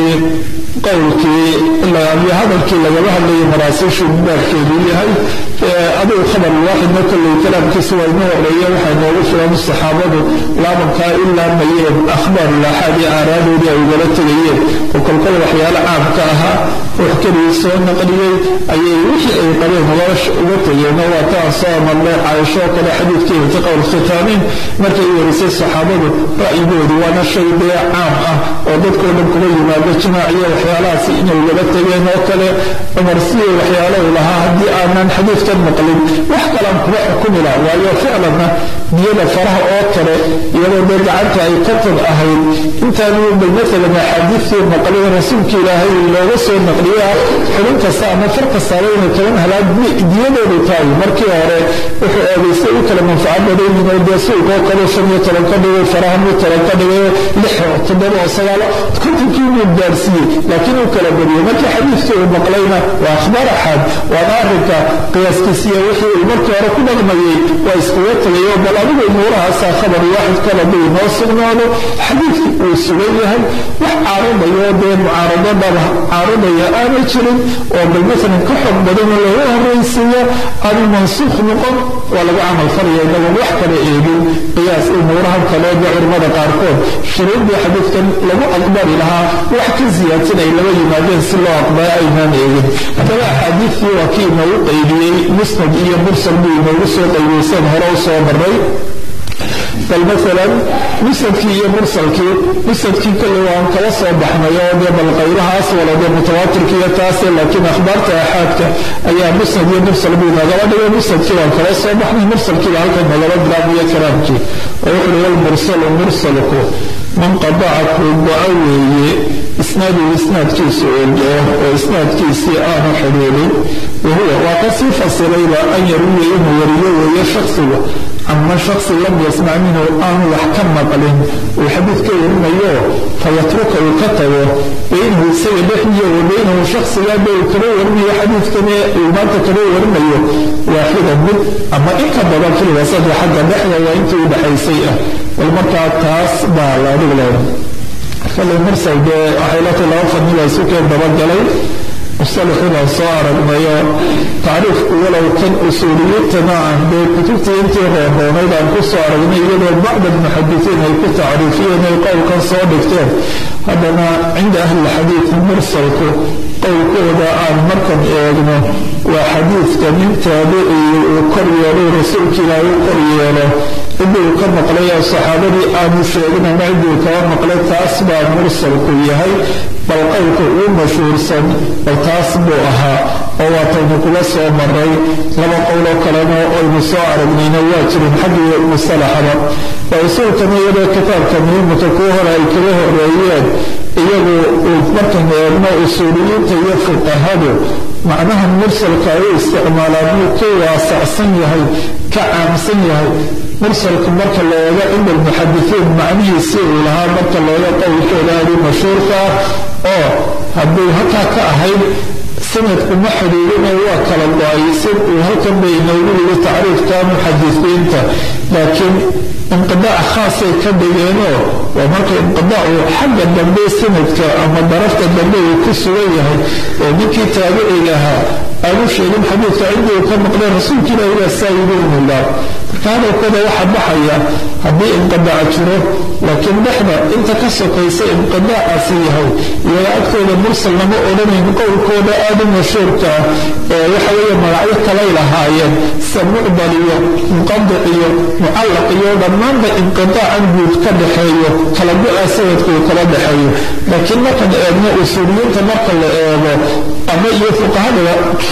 qowlkii iyo hadalkii lagaba hadlayay maraasiishu baabkeeduu yahay adigu khabar waaxidna kolley kalaamkiisa waa ina horeeya waxay noogu filan saxaabadu laabankaa ilaa mayeen akhbaar laaxaad iyo aaraadoodii ay ugala tegayeen oo kolkol waxyaalo caamka ahaa ruux keligii soo naqliyey ayay wixii ay qabeen uga tegeen oo waa taan soo amarnay caaisho oo kale xadiidkii iltiqaw lkhitaamiin markay warisay saxaabadu ra'yigoodu waana shay dee caam ah oo dadkoo dhan kuma yimaado jimaaciyo waxyaalahaasi inay ugala tegeen oo kale cumar sidii waxyaalo u lahaa haddii aanan xadiidkan maqlin wax kalaan kuma xukumi laha waayo ficlanna niyada faraha oo kale iyadoo dee gacanta ay ka tad ahayd intaanu bal maalan axaadiistii maqlin rasuulka ilaahay looga soo naqliyaa xubin kasta ama far kastaaba inay toban halaad diyadoodu tahay markii hore wuxuu eedaystay u kala manfaco badan yihin oo dee suuq oo kale shan iyo toban ka dhigay farahan iyo toban ka dhigay lix oo toddoba oo sagaalo kontonkii inuu gaarsiiyey laakiin uu kala badiyey markii xadiidkii uu maqlayna waa akhbaar axaad waana arrinka qiyaaskiisiya wixii uu markii hore ku dhaqmayey waa iskuga tegay oo bal adigu umuurahaasaa khabar waaxid kala duu noo sugnaado xadiidkii uu sugan yahay wax caaradayo dee mucaarado dhaba caaradaya aanay jirin oo bal maalan ka xog badan oo lagu horraysiiyo aanu mansuukh noqon waa lagu camal falaya inagoon wax kala eegin qiyaas umuurahan kale dee culimmada qaarkood shuruuddii xadiidkan lagu aqbali lahaa wax ka siyaadsan ay laba yimaadeen si loo aqbalo aynaan eegin haddaba axaadiidkii waa kii inoogu qaybiyey musnad iyo mursal buu inoogu soo qaybiyeysan hore u soo maray bal maalan musnadkii iyo mursalkii musnadkii kolley waan kala soo baxnay oo dee bal qaybahaas wala dee mutawaatirka iyo taase laakiin akhbaarta axaadka ayaa musnad iyo mursal buu nagala dhigay musnadkii waan kala soo baxnay mursalkiiba halkan nagala bilaabaya kalaamkii oo wuxuu yihi walmursalu mursalku man qadaca kuu go-a weeye isnaaduu isnaadkiisu eego oo isnaadkiisii aanu xidhiidhin wahuwa waa ka sii fasirayba an yaruya inuu wariyo weeye shaksiga ama shaksi lam yasmac minhu aanu wax ka maqlin uu xadiid ka warinayo fayatruka uu ka tago baynahu isaga dhexdiyo wa baynahu shaksigaaba uu kala warinayo xadiidkani uu maanta kala warinayo waaxida mid ama inka badan filwasada xagga dhexda waa intii u dhexaysay ah bal markaa taas baa la adigu leedahay kale mursal dee waxay la tahay laba fadnila isu keen dabagalay musalaxii baan soo aragnayo tacriifku walow kan usuuliyintana aan dee kutubtii intii hooroonayd aan ku soo aragnay iyadoo bacda almuxadisiin ay ku tacriifiyeen ay qowlkan soo dhigteen haddana cinda ahlilxadiid mursalku qowlkooda aan markan eegno waa xadiidka nin taabiciyi uu kor yeelay rasuulka ilaahay u kor yeelo cidii uu ka maqlay oo saxaabadii aanu sheeginayna cidii uu kaba maqlay taas baa mursalku yahay bal qowlka uu mashhuursan bal taas buu ahaa oo waataynu kula soo maray laba qowloo kalena aynu soo aragnayna waa jirin xaggii musalaxaba waa usuulkan iyadoo kitaabka muhiimka kuu hore ay kaga horeeyeen iyagu markan eegno usuuliyiinta iyo fuqahadu macnaha mursalka ay u isticmaalaan muu ka waasacsan yahay ka caamsan yahay mursalku marka la eego cinda almuxadisiin macnihiisii uu lahaa marka looga qowlkooda adii mashhuurka ah oo hadduu halkaa ka ahayd sanadku ma xidhiirina waa kala go-ay si uu halkan bay inoogu yiri tacriifka muxadisiinta laakiin inqidaac khaasay ka dhigeenoo waa marka inqidaacu xagga dambe sanadka ama darafta dambe uu ku sugan yahay oo ninkii taabiciga ahaa aanu sheegin xadiidka cidii uu ka maqleen rasuulka ilahi baa saa yidhi unilaa marka hadalkooda waxa baxaya haddii inqidaac jiro laakiin dhexda inta ka sokaysa inqidaacaasi yahay iyaga agtooda mursal lama odhanayn qowlkooda aada u mashhuurka ah ee waxa weeye magacyo kalay lahaayeen sida mucdal iyo munqadic iyo mucallaq iyo dhammaanba inqidaacan guud ka dhexeeyo kala go-a sanadka uu kala dhexeeyo laakiin markan eegno usuuliyiinta marka la eego ama iyo fuqahadaba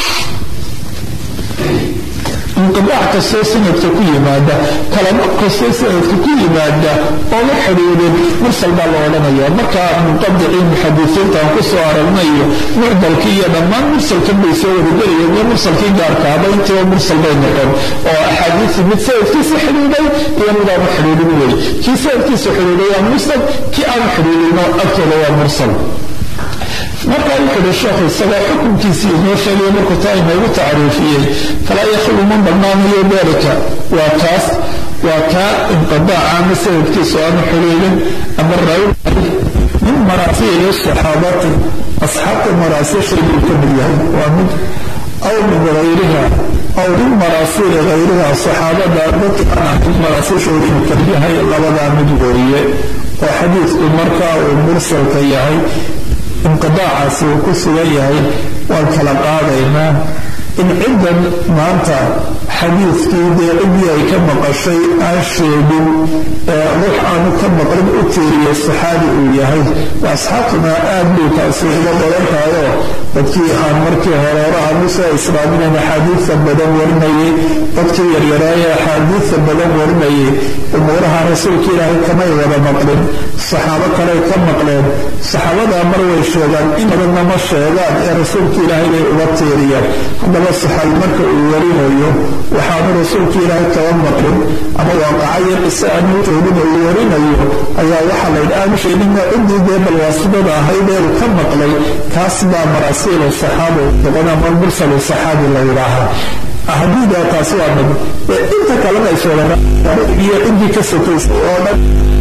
inqidaac kastoo sanadka ku yimaada kalamo kastoo sanadka ku yimaada oo la xidhiidhin mursal baa la odhanaya markaa munqadicii muxadisiinta aan ku soo aragnayo mucdalkii iyo dhammaan mursalkan bay soo wadagelayeen iyo mursalkii gaarkaaba intiiba mursal bay noqon oo axaadiisii mid sanadkiisa xidhiidhay iyo midaanu xidhiidhin wey kii sanadkiisa xidhiidhay waa mursal kii aanu xidhiidhino agtooda waa mursal markaa wuxuu uhi sheekhu isagoo xukunkiisii inoo sheegay markuu taa inoogu tacriifiyey falaa yakhlu ma bannaanayo dalika waa kaas waa kaa inqidaaca ama sanadkiisu aanu xidhiidhin ama raawi min maraasiili saxaabati asxaabta maraasiishay buu ka mid yahay waa mid aw min hayriha aw min maraasiili hayriha saxaabada dadka aan ahayn maraasiishoodu ka yahay labadaa mid weeye oo xadiidku markaa uu mursalka yahay inqidaacaasi uu ku sugan yahay waan kala qaadaynaa in ciddan maanta xadiidkii dee ciddii ay ka maqashay aan sheegin ee ruux aanu ka maqlin u tiiriyay saxaabi uu yahay asxaabtuna aad buu taasi uga badan tahayoo dadkii aan markii hore hore aanu soo islaaminayn axaadiidta badan warinayay dadkii yaryaraaye axaadiidta badan warinayay umuuraha rasuulka ilaahay kamay wada maqlin saxaabo kaley ka maqleen saxaabadaa mar way sheegaan in badanna ma sheegaan ee rasuulka ilaahay bay uga tiiriyaan haddaba saxaabi marka uu warinayo waxaanu rasuulka ilaahay kaba maqlin ama waaqacayo qise aanu joogin uu warinayo ayaa waxaa la yidhi aanu sheegina ciddii dee balwaasidada ahayd ee uu ka maqlay kaas baa marasiilu saxaaba noqon ama mursalu saxaabi la yidhaahaa hadiida taasi waa mid inta kalena ay sheegaan iyo ciddii ka sokaysa oo dhan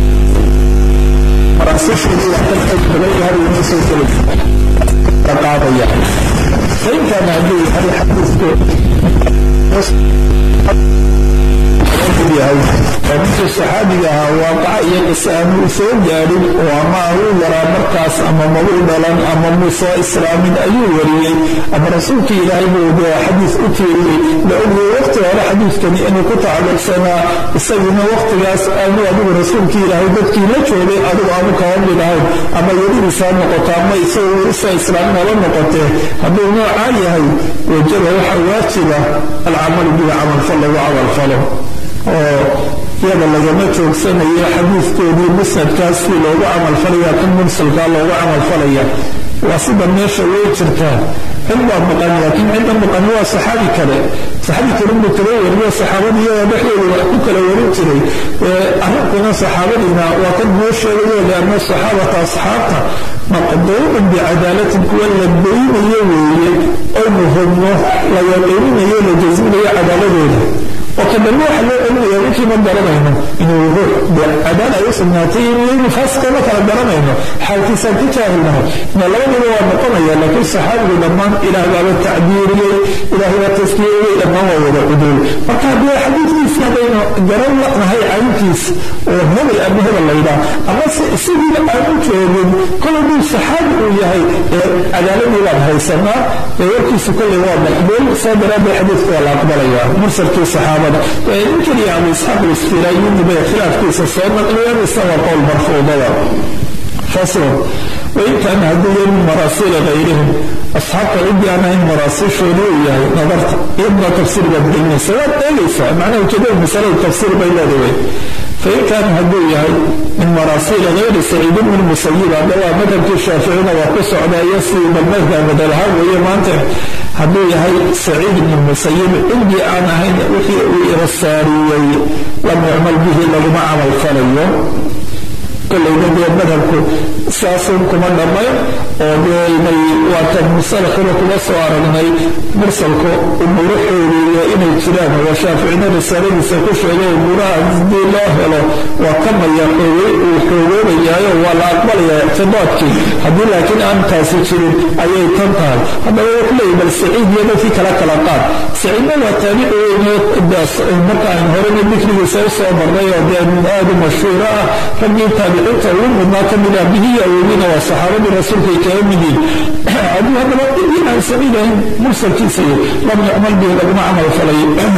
maraasiisheedii wax ka qayb badan yahay uma soo gelaysa la qaadaya fainkaana hadduu yahay xadiisku yahay oo ninkii saxaabiga ahaa waaqaca iyo qise aanu u soo gaadhin oo ama uu yaraa markaas ama mabuu dhalan ama muu soo islaamin ayuu wariyey ama rasuulkii ilaahay buu dee xadiis u tiiriyey la ogayay waqti hore xadiiskani inuu ku tacalluqsanaa isaguna waqtigaas aanu adigu rasuulkii ilaahay dadkii la joogay adigu aanu kaba mid ahayn ama yadidiisaa noqoto ama isagu isa islaamin hala noqotee hadduu noocaa yahay wajaba waxa waajiba alcamalu bihi camalfal lagu camalfalo oo iyada lagama joogsanayo xadiidkoodii musnadkaas si loogu camalfalaya kan mursalkaa loogu camalfalaya waa sida meesha way jirtaa cid baa maqan laakiin cidda maqan waa saxaabi kale saxaabi kale buu kala wariyo saxaabada iyada dhexdooda wax ku kala warin jiray arrinkuna saxaabadiina waa kan noo sheegayo lianna saxaabata asxaabta maqduucun bicadaalatin kuwa la beynayo weeye oo muhumno la yaqiininayo la jasminayo cadaaladooda oo ka dambe waxa loo celinaya ninkii ma garanayno inuu ruux cadaan ay u sugnaatay inuu faasiqa ma kala garanayno xaalkiisaan ka jaahilnaho na labadiba waa noqonaya laakiin saxaabigu dhammaan ilaah baaba tacdiiriyey ilaah baa taskiyeyey dhammaan waa wada cuduul marka haddii xadiidkiisa haddaynu garan lanahay cayntiis oo hebel ama hebel laydhaa ama sidiiba aan u joogin kol hadduu saxaabi uu yahay ee cadaaladii baan haysanaa ee warkiisu kolley waa maqbuul saa daraaddeed xadiidka waa la aqbalaya mursalkii saxaabada nin keliya abu isxaaq aliskiraayini bay khilaafkiisa soo naqliyeen isaga qowl marfuudada faslon wain kaana hadduu yahay min maraasiila gayrihim asxaabta ciddii aan ahayn maraasiishoodu uu yahay nadarta iyadna tafsiir baad gelinaysa waad eegaysaa macnaha ujeedada masalada tafsiir bay leedahay fain kaana hadduu yahay min maraasiila gayri saciid ibni musayib hadda waa madhabkii shaaficina waa ku socdaya sidii balmadka madalahaan weeye maanta hadduu yahay saciid ibni musayib ciddii aan ahayn wixii uu irasaariyey lam yucmal bihi laguma camal falayo kollayna dee madhabku saasun kuma dhammayn oo dee inay waatan musalakuna kuma soo aragnay mursalku umuuro xoogeeya inay jiraan waa shaaficina risaaladiisa ku sheegay umuuraha haddii loo helo waa ka maya uu xoogoobayaayo waa la aqbalaya ictibaadkii haddii laakiin aan taasi jirin ayay tan tahay haddaba wuxuu leeyay bal saciid iyo dadkii kala kala qaad saciidna waa taabici weyne marka aynu horena dikrigiisa u soo marnay oo dee min aad u mashhuura ah raggii taabiciinta ugu mudnaa ka mid ah bihiya awoodina waa saxaabadii rasuulkay kaga mid yihin haddii haddaba cidii aan saciid ahayn mursalkiisa iyo lam yucmal bihi laguma camal falay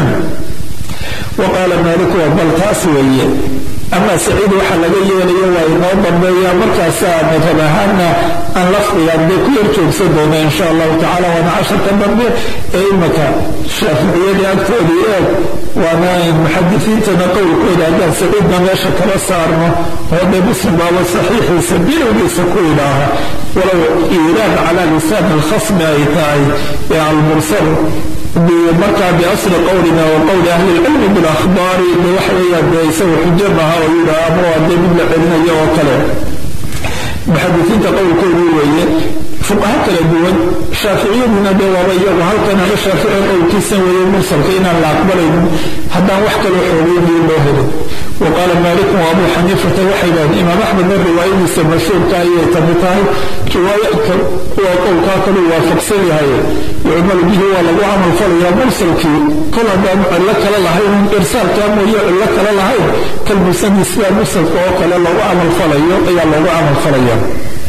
waqaala maaliku bal taas weeye ama saciid waxa laga yeelayo waa inoo dambeeya markaasaa madhab ahaana aan lafdigan dee ku yar joogsan doona insha allahu tacala waana casharka dambe ee imaka shaaficiyadii agtoodii eeg waana muxadisiintana qowlkooda haddaan saciidna meesha kala saarno oo dee muslim baaba saxiixiisa bilowgiisa ku idhaaha walow iiraad calaa lisaan alkhasmi ay tahay ee almursal markaa biasli qowlina wa qowli ahli lcilmi bilakhbaari de waxa weeyaan dee isaga xujo maha oo yidhaha ama waa dee mid la celinayo oo kale muxadisiinta qowlkoodii weeye fuqaha kala duwan shaaficiyaduna dee waaba iyagu halkan ama shaafici qowlkiisan weeye mursalka inaan la aqbalaynin haddaan wax kaloo xoogeynayo loo helin وقال مالك وابو حنيفة وحيدا إمام أحمد من رواية مشهور كاية تمتاي رواية وقول كاكل وافق سيهاي يعمل به ولو عمل فليا مرسل كي كل هذا لك لهين إرسال كامو لك لهين كالمسمي سيا مرسل كوكل لو عمل فليا يا لو عمل فليا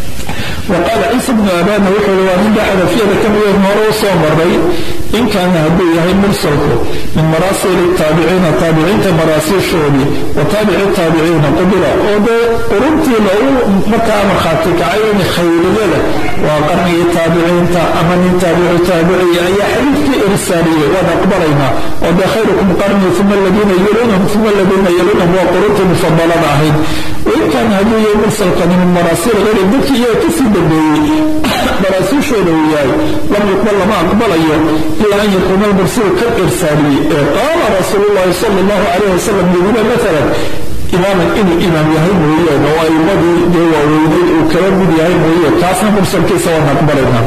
وقال عيسى بن أبان وحول ومن بعد في هذا كم يوم مرة صامري إن كان هدو يهي مرسلك من مراسل التابعين تابعين مراسل شعبي وتابع التابعين قبلا وده قرنتي لو مكان خاتك عين خير لك وقرني التابعين أمن تابع تابعي أي حديث إرسالية ونقبلنا وده خيركم قرني ثم الذين يلونهم ثم الذين يلونهم وقرنت مفضلا معهم وإن كان هدو يهي مرسلك من مراسل غير الذكي يتسي dambeeyey maraasiishooda uu yahay lam yuqbal lama aqbalayo ilaa an yakuuna almursilu ka irsaaliye ee qaala rasuulu llahi sala allahu calayh wasalam yidina maalan imaaman inuu imaam yahay mooyeen oo aimadii dee waaweyneyd uu kala mid yahay mooye taasna mursalkiisa waan aqbalayna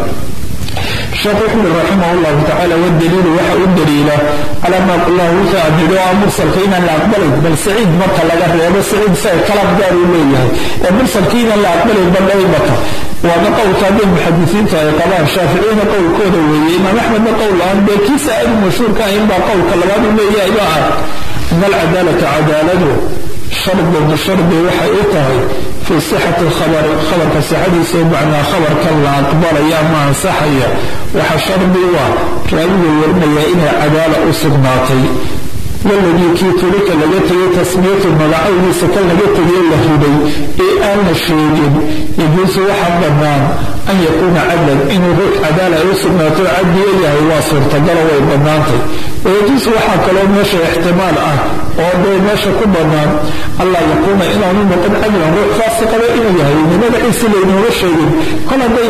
الشيخ أحمد رحمه الله تعالى والدليل وحا الدليل على ما الله وحا ندعى مرسل كينا لا أقبله بل سعيد مكة لا غير بل سعيد سعيد كلام دار إليه مرسل كينا لا أقبله بل لا مكة وأنا قول تابع المحدثين تاي قضاء الشافعيين قول كودا وي إمام أحمد قول الآن بكي سائل مشهور كان ينبع قول كلمان إليه إباعة إن العدالة عدالته شرط من الشرط وحا إيطاهي في صحة الخبر خبر كصحة سمعنا خبر كلا أقبل يا ما صحية وحشر بوا رأيه ورمي إلى عدالة أسقناطي والذي كي تلك لجتي تسمية الملعون سكن لجتي اللهودي إيه أن الشيء يجوز وحب النام أن يكون عدلا إن روح عدالة أسقناطي عدي إليه واصل تقرأ ويبنانتي ويجوز وحب لو ماشي احتمال أه وضو ماشي كبرنام الله يقول إن أنه قد عدلا روح فاسق إنه يهي لماذا إنسي لإنه الشيء قال بين عينتي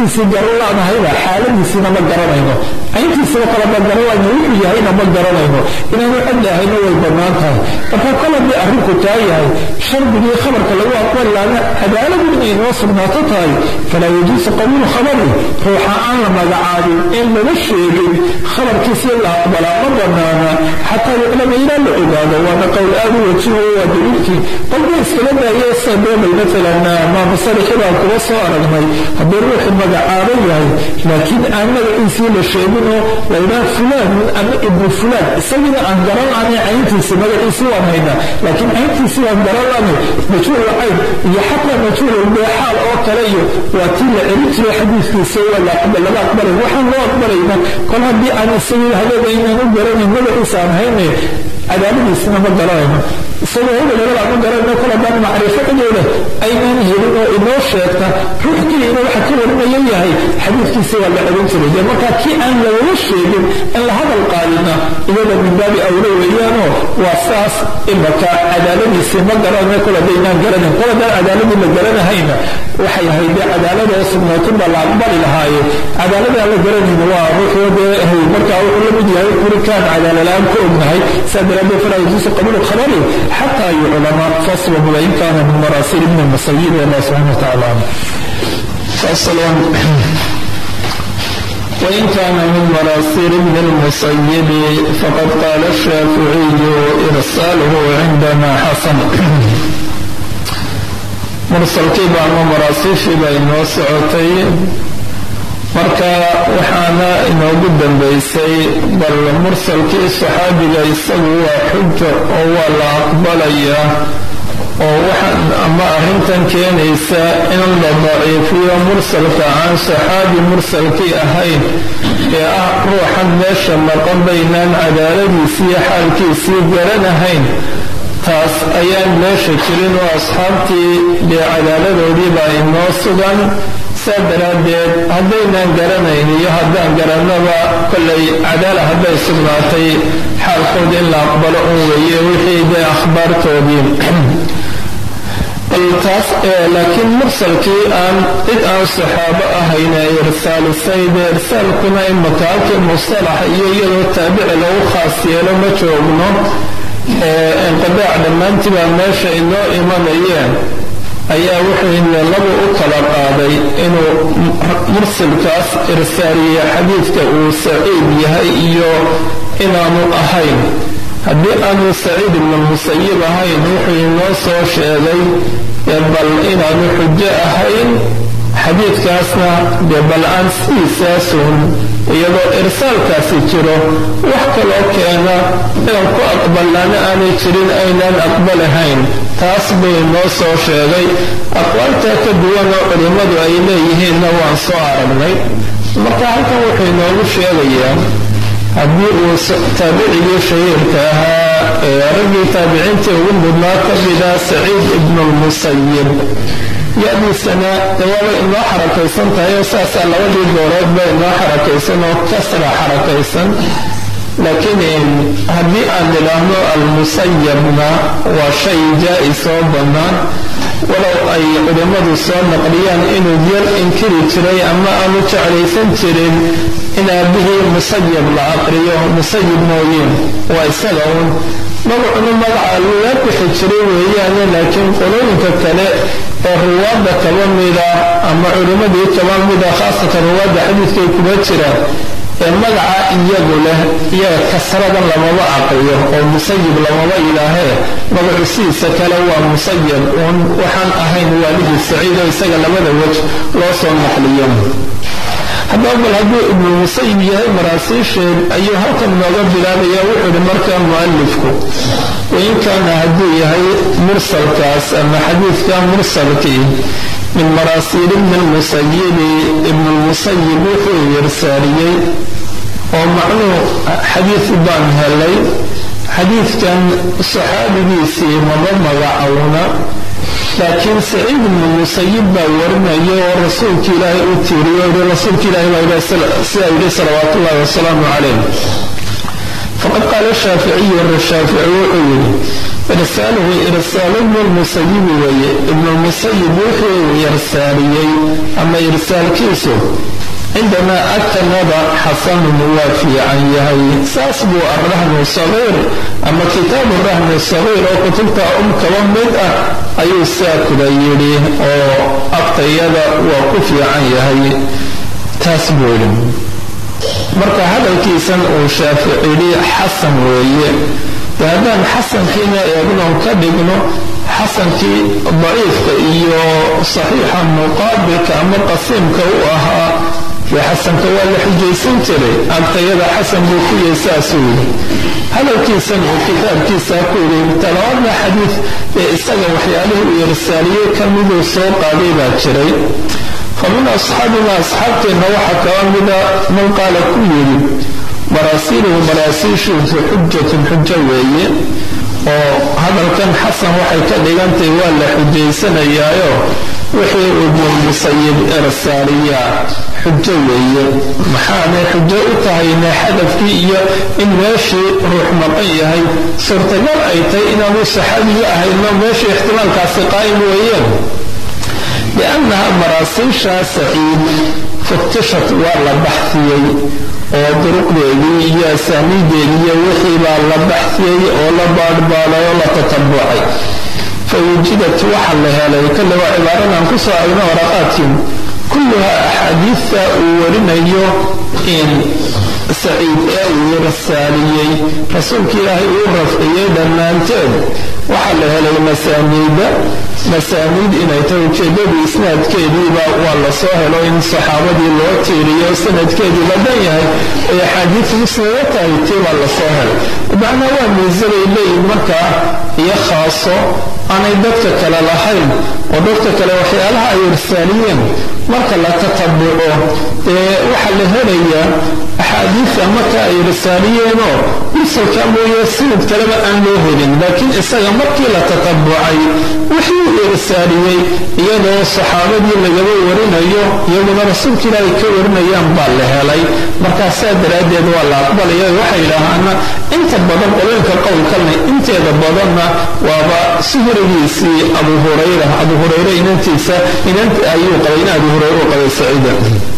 cayntiisii garan laanahayba xaaladiisiina ma garanayno cayntiisiba kale ma garanayno wuxuu yahayna ma garanayno inaanu codli ahayno way bannaan tahay marka kol haddii arrinku taa yahay shardigii khabarka lagu aqbali laana cadaaladu inay noo sugnaato tahay falaa yajuusu qabuulu khabari ruuxa aan la magacaabin in laga sheegin khabarkiisi la aqbalaa ma banaana xataa yuclama ilaa la ogaado waana qowl aad u wajihayo waa daliilkii qolba iskala daaya sabeebay maalan maamusalixi baan kuga soo aragnay haddii ruuxu magacaaban yahay laakiin aan magaciisii la sheegin oo laydhaha fulaan ama ibnu fulaan isagiina aan garan laanay cayntiisi magaciisii waan haynaa laakiin cayntiisii waan garan laanay majhuul cayn iyo xataa majhuul beexaal oo kale iyo waa tii la celin jiray xadiiskiisa waa laga aqbalay waxaan loo aqbalayna kol haddii aan isagii hadeeda inaan u garanayn magaciisa aan haynay cadaaladiisina ma garanayno isagoo hebelebel aan u garanayno kol haddaan macrifo cidooda aynaan helin oo inoo sheegta ruux keliina waxa ka warinaya yahay xadiidkiisi waa la celin jiray dee markaa kii aan lagala sheegin in la hadal qaadina iyada min baabi awlo weeyaanoo waa saas imaka cadaaladiisii ma garanayno kol haddaynaan garanayn kol haddaan cadaaladii la garanahayna waxay ahayd dee cadaalada oo sugnaatin baa la aqbali lahaaye cadaalada aan la garanayna waa ruuxoo dee markaa wuxuu la mid yahay kurikaan cadaalala-aan ku ognahay saa daraaddeed falaa yajuusu qabuulu khabari xataa yuclama faslan wain kaana min maraasiil ibni masayid wallah subxana wa tacaala faslan وإن كان من مراسيل ابن المسيب فقد قال الشافعي إرساله عندنا حسن mursalkiiba ama maraasiishiiba inoo socotay marka waxaana inoogu dambaysay bal mursalkii saxaabiga isagu waa xujo oo waa la aqbalayaa oo waxaan ama arrintan keenaysa in la daciifiyo mursalka aan saxaabi mursalkii ahayn ee ah ruuxan meesha maqan baynaan cadaaladiisiiyo xaalkiisii garanahayn taas ayaan meesha jirin oo asxaabtii dee cadaaladoodiibaa inoo sugan saa daraaddeed haddaynaan garanayn iyo haddaan garannaba kollay cadaala hadday sugnaatay xaalkood in la aqbalo un weeye wixii dee akhbaartoodii bal taas laakiin mursalkii aan cid aan saxaabo ahayn ee irsaalisay dee irsaalkuna imaka halkii mustalaxa iyo iyadoo taabici lagu khaas yeelo ma joogno inqidaac dhammaantii baa meesha inoo imanayeen ayaa wuxuuna laba u kala qaaday inuu mursalkaas irsaaliye xadiidka uu saciid yahay iyo inaanu ahayn haddii aanu saciid ibnu musayib ahayn wuxuu inoo soo sheegay bal inaanu xujo ahayn xadiidkaasna dee bal aan sidiisaasun iyadoo irsaalkaasi jiro wax kaloo keena inaan ku aqbalnaana aanay jirin aynaan aqbalahayn taas bay noo soo sheegay aqwaaltaa ka duwanoo culimmadu ay leeyihiinna waan soo aragnay marka halkan wuxuu inoogu sheegayaa haddii uu taabicigii shahiirka ahaa ee raggii taabiciintii ugu mudnaa ka mida saciid ibnu lmusayib ya-diisana dawaaba inoo xarakaysan tahay oo saasaa labadii gooroodba inoo xarakaysan oo kasra xarakaysan laakiin haddii aan nidhaahno almusayabna waa shay jaa-is oo bannaan walow ay culimmadu soo naqliyaan inuu yar inkiri jiray ama aanu jeclaysan jirin in aabihii musayab la aqriyo musayib mooyiin waa isaga uun magacuna magaca lala bixi jiray weeyaane laakiin qolooyinka kale oo ruwaadda kaba mida ama culimmadii kaba mida khaasatan ruwaadda xadiidkay kuma jiraan ee magaca iyagu leh iyaga kasradan lamaba aqriyo oo musayib lamaba ilaahee magacu sidiisa kale waa musayab uun waxaan ahayn waalidii saciid oo isaga labada wej loo soo naqliyo haddaba bal hadduu ibnu musayib yahay maraasiisheed ayuu halkan nooga bilaabaya wuxuu ihi markaa mu'alifku wain kaana hadduu yahay mursalkaas ama xadiidka mursalkii min maraasiil ibni lmusayibi ibnu lmusayib wuxuu irsaariyey oo macnuu xadiid baan helay xadiidkan saxaabigiisii maba magacowna laakiin saciid ibnu musayib baa warinaya oo rasuulka ilaahay u tiiriyo i rasuulka ilahi baa sidaa yidhi salawaat ullahi wasalaamu calayh faqad qaala shaaficiyu rashaafici wuxuu yidhi irsaaluhu irsaalu ibnu lmusayibi weeye ibnulmusayib wuxuu irsaaliyey ama irsaalkiisu cindamaa agtanada xasanun waa fiican yahay saas buu arrahmu sagiir ama kitaabu rahmi sagiir oo kutubta um kaba mid ah ayuu saakula yidhi oo agtayada waa ku fiican yahay taas buu yidhi marka hadalkiisan uu shaaficili xasan weeye de haddaan xasankiina eegnon ka dhigno xasankii daciifka iyo saxiixa muqaabilka ama qasiimka u ahaa dee xasanka waa la xujaysan jiray agtayada xasan buu ku yahay saasuu yidhi hadalkiisan uu kitaabkiisa ku yidhi talabaadna xadiid ee isaga waxyaalihii uu irsaaliyey ka miduu soo qaaday baa jiray fa min asxaabina asxaabteenna waxaa kaba mida man qaala ku yidhi maraasiiluhu maraasiishiisu xujatun xujo weeye oo hadalkan xasan waxay ka dhigantahay waa la xujaysanayaayo wixii ibnulmusayib irsaaliyaa xujo weeye maxaanay xujo u tahayne xadafkii iyo in meeshii ruux maqan yahay suurtagal ay tahay inaanu saxaabiga ahayno meeshii ixtimaalkaasi qaa'im weeyeen liannaha maraasiishaa saciid futishat waa la baxsiyey oo duruqdeedii iyo asaaniideedii iyo wixii baa la baxsiyey oo la baadhbaaday oo la tatabucay fa wujidat waxa la helay kale waa cibaaradan ku soo argna waraqaadkii kulluha axaadiidta uu warinayo in saciid ee uu rasaaliyey rasuulka ilaahay uu rafciyey dhammaanteed waxaa la helay masaaniida masaaniid inay tahay ujeeddadii isnaadkeediiba waa la soo helo in saxaabadii loo tiiriyo sanadkeedii la dhan yahay ay axaadiid musnada tahay tii baa la soo helay macnaa waa miisabay leeyihin markaa iyo khaaso aanay dadka kale lahayn oo dadka kale waxyaalaha ay irsaaliyeen marka la tatabuco dee waxaa la helayaa axaadiidta marka ay irsaaliyeenoo mursalka mooye sanad kaleba aan loo helin laakiin isaga markii la tatabucay wixii uu irsaaliyey iyadoo saxaabadii lagaba warinayo iyaguna rasuulka ilaahay ka warinayaan baa la helay markaasaa daraaddeed waa la aqbalaya waxay yidhaahaana inta badan qolooyinka qowlkalna inteeda badanna waaba suhrigiisii abu hurayra abu hurayre inantiisa inant ayuu qabay in abu hurayre u qabay saciida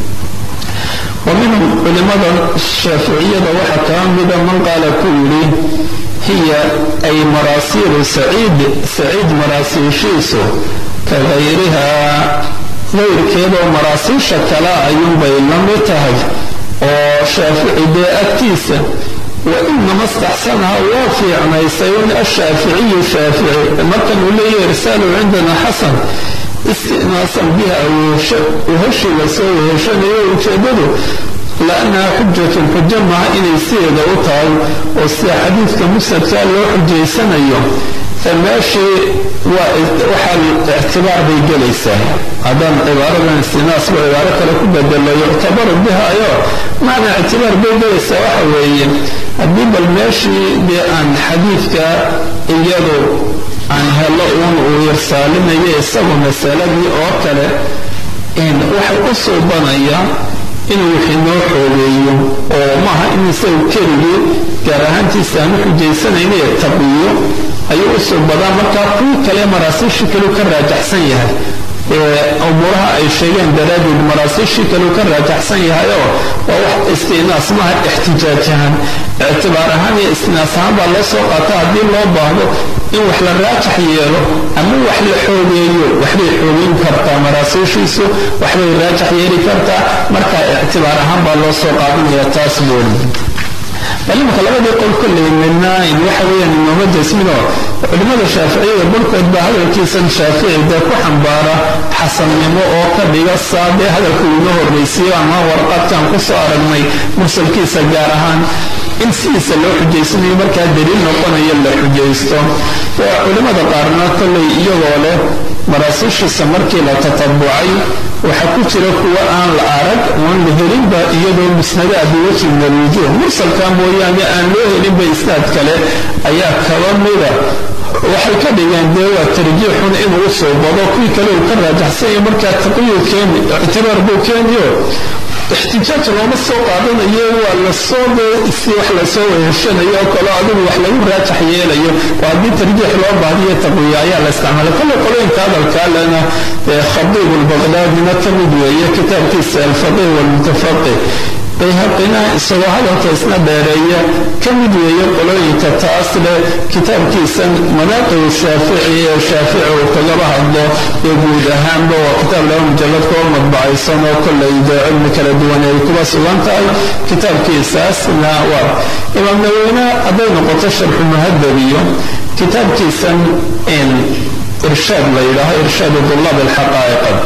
wa minhum culimada shaaficiyada waxaa kaa mida man qaala ku yidhi hiya ay maraasiilu saciid saciid maraasiishiisu ka hayrihaa gayrkeedoo maraasiisha kale ayuunbay la mid tahay oo shaafici dee agtiisa wa inama istaxsanaha waa fiicnaysay un ashaaficiyu shaafici markan uu leeyahy irsaalu cindana xasan istinaasan biha weheshii lasoo weheshanayo ujeeddadu laannaha xujatun xujo maha inay sideeda u tahay oo sida xadiidka musnadkaa loo xujaysanayo meeshii waxaa ictibaar bay gelaysaa haddaan cibaaradan istinaasba cibaaro kale ku bedelo yuctabaru biha ayo macnaa ictibaar bay gelaysaa waxa weeye haddii bal meeshii dee aan xadiidka iyadu aan helo uun uu irsaalinayo isagu masaladii oo kale waxay u suubanaya inuu wixii noo xoogeeyo oo maaha in isagu keligii gaar ahaantiisa aan u xujaysanayna taqiyo ayuu u suubadaa markaa kuwii kale maraasiishii kaleu ka raajaxsan yahay umuuraha ay sheegeen daraaddeed maraasiishii kaleu ka raajaxsan yahayoo waa wax istinaas maaha ixtijaaj ahaan ictibaar ahaan iyo istinaas ahaan baa loo soo qaata haddii loo baahdo in wax la raajax yeelo ama wax la xoogeeyo waxbay xoogeyn kartaa maraasiishiisu waxbay raajax yeeli kartaa marka ictibaar ahaan baa loo soo qaadanaya taas buuri bal imaka labadii qol kolley midna waxa weeyaan imaamo jasminoo culimmada shaaficiyada barkood baa hadalkiisan shaafici dee ku xambaara xasannimo oo ka dhiga saadee hadalka uuna horraysiiyo ama warqadkan ku soo aragnay mursalkiisa gaar ahaan in sidiisa loo xujaysanayo markaa daliil noqonayo la xujaysto waa culimmada qaarna kolley iyagoo leh maraasiishiisa markii la tatabucay waxaa ku jira kuwa aan la arag oon la helinba iyadoo musnada biwajhi min alwujuuh mursalka mooyaane aan loo helinba isnaad kale ayaa kaba mida waxay ka dhigeen dee waa tarjiixun inuu soo bado kuwii kale uu ka raajaxsanya markaa taqiyuu keeni ictibaar buu keeniyo ixtijaaj looma soo qaadanayo waa lasoo si wax lasoo weheshanayo oo kale adigu wax lagu raajax yeelayo oo haddii tarjiix loo baahdiyo taqwiya ayaa la isticmaalay kolle qolooyinka hadalkaa lena khadiib albaqdaadina ka mid weeye kitaabkiisa alfaqih walmutafaqih bayhaqina isagoo hadalka isna dheereeya ka mid weeye qolooyinka taas leh kitaabkiisan manaaqib shaafici ee shaafici uu kagaba hadlo ee guud ahaanba waa kitaab laba mujalad koo madbacaysan oo kollay dee cilmi kala duwan ay kuba sugan tahay kitaabkiisaasna waa imaam naweyne hadday noqoto sharxu muhadab iyo kitaabkiisan irshaad la yidhaaho irshaadu dulaab alxaqaa'iqa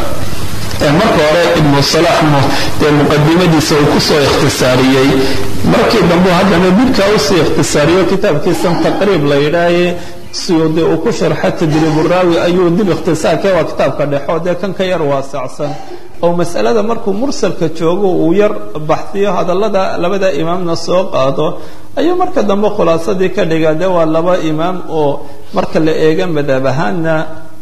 marka hore ibnu salax dee muqadimadiisa uu kusoo ikhtisaariyey markii dambu haddana dibkaa usii ikhtisaariyo kitaabkiisan taqriib la yidhaahaye siyuudi uu ku sharxa tadriiburaawi ayuu dib ikhtisaarkee waa kitaabka dhexo dee kan ka yar waasacsan oo masalada markuu mursalka joogo uu yar baxsiyo hadallada labada imaamna soo qaado ayuu marka dambe khulaasadii ka dhigaa dee waa laba imaam oo marka la eega madhab ahaanna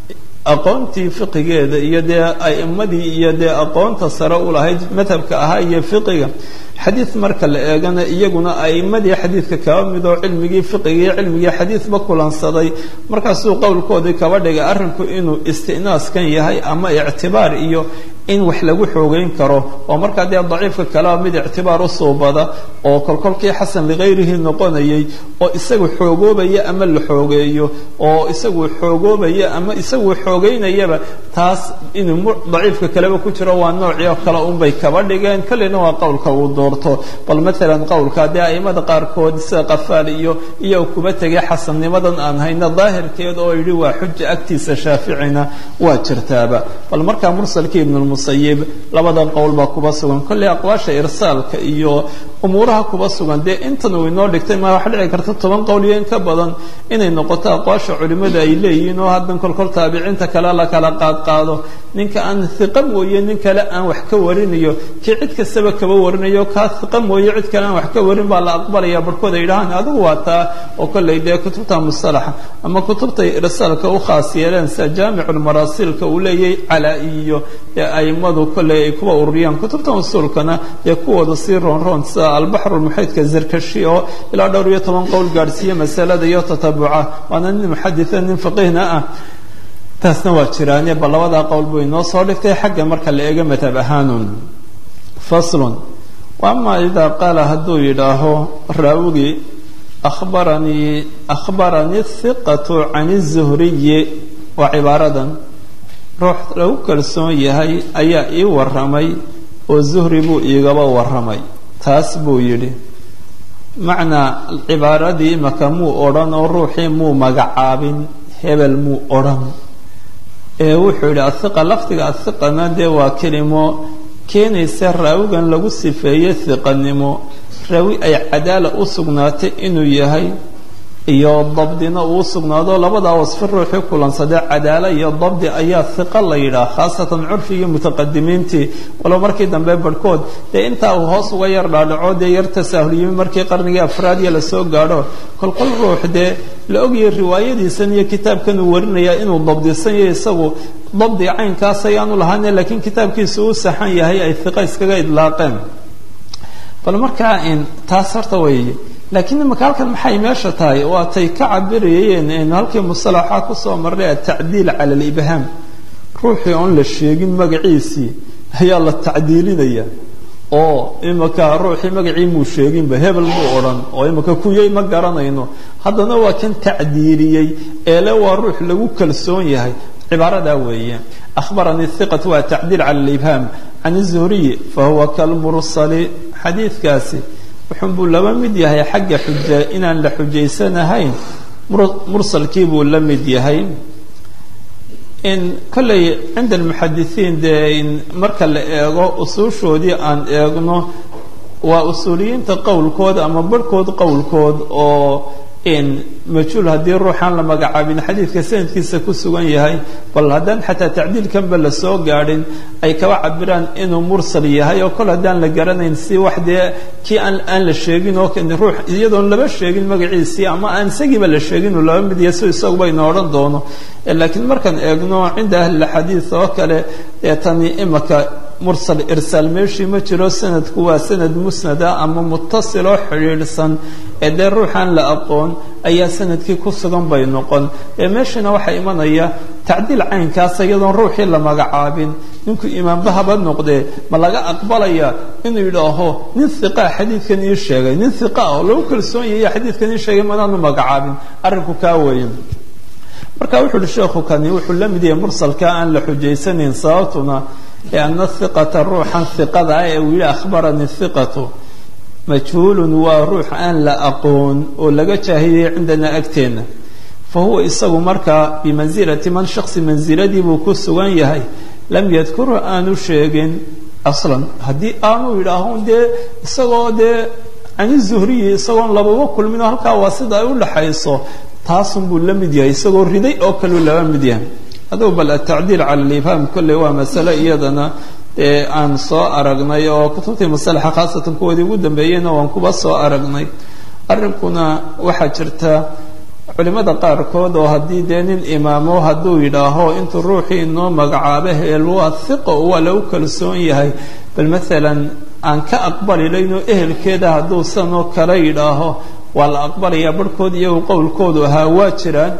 aqoontii fiqigeeda iyo dee a'imadii iyo dee aqoonta sare u lahayd madhabka ahaa iyo fiqiga xadiid marka la eegana iyaguna a'imadii xadiidka kaba midoo cilmigii fiqigii cilmigii xadiidba kulansaday markaasuu qowlkoodii kaba dhigay arrinku inuu istinaaskan yahay ama ictibaar iyo in wax lagu xoogeyn karo oo markaa dee daciifka kalea mid ictibaar u suubada oo kolkolkii xasan likayrihi noqonayay oo isagu xoogoobaya ama la xoogeeyo oo isagu xoogoobaya ama isagu xoogeynayaba taas inuu daciifka kaleba ku jiro waa noocii kale unbay kaba dhigeen kolleyna waa qowlka uu doorto bal maalan qowlka dee aimada qaarkood sida qafaal iyo iyo kuba tegay xasannimadan aan hayna daahirkeed oo yidhi waa xuja agtiisa shaaficina waa jirtaaba bal markaa mursalkii ibnulmusayib labada qowl baa kuba sugan kolley aqwaasha irsaalka iyo umuuraha kuba sugan dee intan uu inoo dhigtay ma waxa dhici karta toban qowl iyo in ka badan inay noqoto aqwaasha culimmada ay leeyihiin oo haddan kolkol taabiciinta kale la kala qaadqaado ninka aan hiqa mooye nin kale aan wax ka warinayo kii cid kastaba kaba warinayo kaa hiqa mooye cid kale aan wax ka warin baa la aqbalaya barhkood ay dhahaan adigu waa taa oo kolley dee kutubta mustalaxa ama kutubtay irsaalka u khaas yeeleen sida jaamiculmaraasilka uu leeyahay calaa-i iyo dee aimadu kolley ay kuwa ururiyaan kutubta usuulkana dee kuwooda sii roonroon sida albaxrulmuxiidka zarkashi oo ilaa dhowr iyo toban qowl gaadhsiiye masalada iyo tatabuca waana nin muxaditha nin faqiihna ah taasna waa jiraane bal labadaa qowl buu inoo soo dhigtay xagga marka la eego madhab ahaanun faslun waama idaa qaala hadduu yidhaaho raawigii abaranii akhbaranii hiqatu can izuhriyi waa cibaaradan ruux lagu kalsoon yahay ayaa ii warramay oo zuhri buu iigaba warramay taas buu yidhi macnaa cibaaradii imaka muu odhan oo ruuxii muu magacaabin hebel muu odhan ee wuxuu yidhi athiqa lafdiga athiqana dee waa kelimo keenaysa raawigan lagu sifeeyey hiqanimo raawi ay cadaala u sugnaatay inuu yahay iyo dabdina uu sugnaado labadaa wasfi ruuxii kulansadee cadaala iyo dabdi ayaa hiqa la yidhaah khaasatan curfigii mutaqadimiintii walow markii dambe barhkood dee intaa uu hoos uga yar dhaadhaco dee yar tasaahulyimi markii qarnigii afraadiya lasoo gaadho kolkol ruux dee la ogayay riwaayadiisan iyo kitaabkan uu warinayaa inuu dabdisan yahay isagu dabdi caynkaas ayaanu lahaane laakiin kitaabkiisu uu saxan yahay ay hiqa iskaga idlaaqeen bal markaa taas horta weeye laakiin imaka halkan maxay meesha tahay waa tay ka cabirayeen aynu halkii musalaxa kusoo marnay atacdiil cala alibhaam ruuxii oon la sheegin magaciisii ayaa la tacdiilinaya oo imaka ruuxii magacii muu sheeginba hebel muu odhan oo imaka kuyay ma garanayno haddana waa kan tacdiiliyey eele waa ruux lagu kalsoon yahay cibaaradaa weeye ahbaranii hiqat waa tacdiil cala alibhaam can izuhriyi fahuwa kalmursali xadiidkaasi wuxun buu laba mid yahay xagga xuja inaan la xujaysanahayn mursalkii buu la mid yahay in kolley cinda almuxadisiin dee marka la eego usuushoodii aan eegno waa usuuliyiinta qowlkood ama barhkood qowlkood oo majhuul haddii ruuxaan la magacaabin xadiidka sanadkiisa ku sugan yahay bal haddaan xataa tacdiilkanba la soo gaadhin ay kaba cabiraan inuu mursal yahay oo kol haddaan la garanayn si wax dee kii aan aan la sheegin oo ruux iyadoon laba sheegin magaciisii ama aan isagiiba la sheegin uu laba mid yahay si isaguba ina odhan doono laakiin markaan eegno cinda ahlilxadiid oo kale ee tani imaka mursal irsaal meeshii ma jiro sanadku waa sanad musnada ama mutasiloo xidhiidhsan ee dee ruuxaan la aqoon ayaa sanadkii ku sugan bay noqon ee meeshana waxaa imanaya tacdiil caynkaas iyadoon ruuxii la magacaabin ninku imaamba haba noqdee ma laga aqbalaya inuu yidhaaho nin hiqaa xadiidkan ii sheegay nin hiqa oo lagu kalsoon yahiya xadiidkan ii sheegay manaanu magacaabin arrinku kaa weeye marka wuxu uhi sheekhu kani wuxuu la mid yahay mursalka aan la xujaysanayn sababtuna lianna hiqata ruuxan hiqada ah ee uu yidhi akhbarani hiqatu majhuulun waa ruux aan la aqoon oo laga jaahiyey cindanaa agteenna fa huwa isagu markaa bimansilati man shaksi mansiladii buu ku sugan yahay lam yadkuru aanu sheegin aslan haddii aanu yidhaaho dee isagoo dee cani zuhriyi isagoon lababa kulmin oo halkaa waa sida ay u dhaxayso taasun buu la mid yahay isagoo riday oo kaleu laba mid yahay adugu bal atacdiil cala alifhaam kolley waa masale iyadana dee aan soo aragnay oo kutubtii masalaxa khaasatan kuwoodii ugu dambeeyeyna waan kuba soo aragnay arrinkuna waxaa jirta culimada qaarkood oo haddii dee nin imaamo hadduu yidhaaho intuu ruuxii inoo magacaabo heel waa hiqo waa lagu kalsoon yahay bal maalan aan ka aqbalilayno ehelkeeda hadduu sanoo kale yidhaaho waa la aqbalayaa barhkood iyagu qowlkoodu ahaa waa jiraan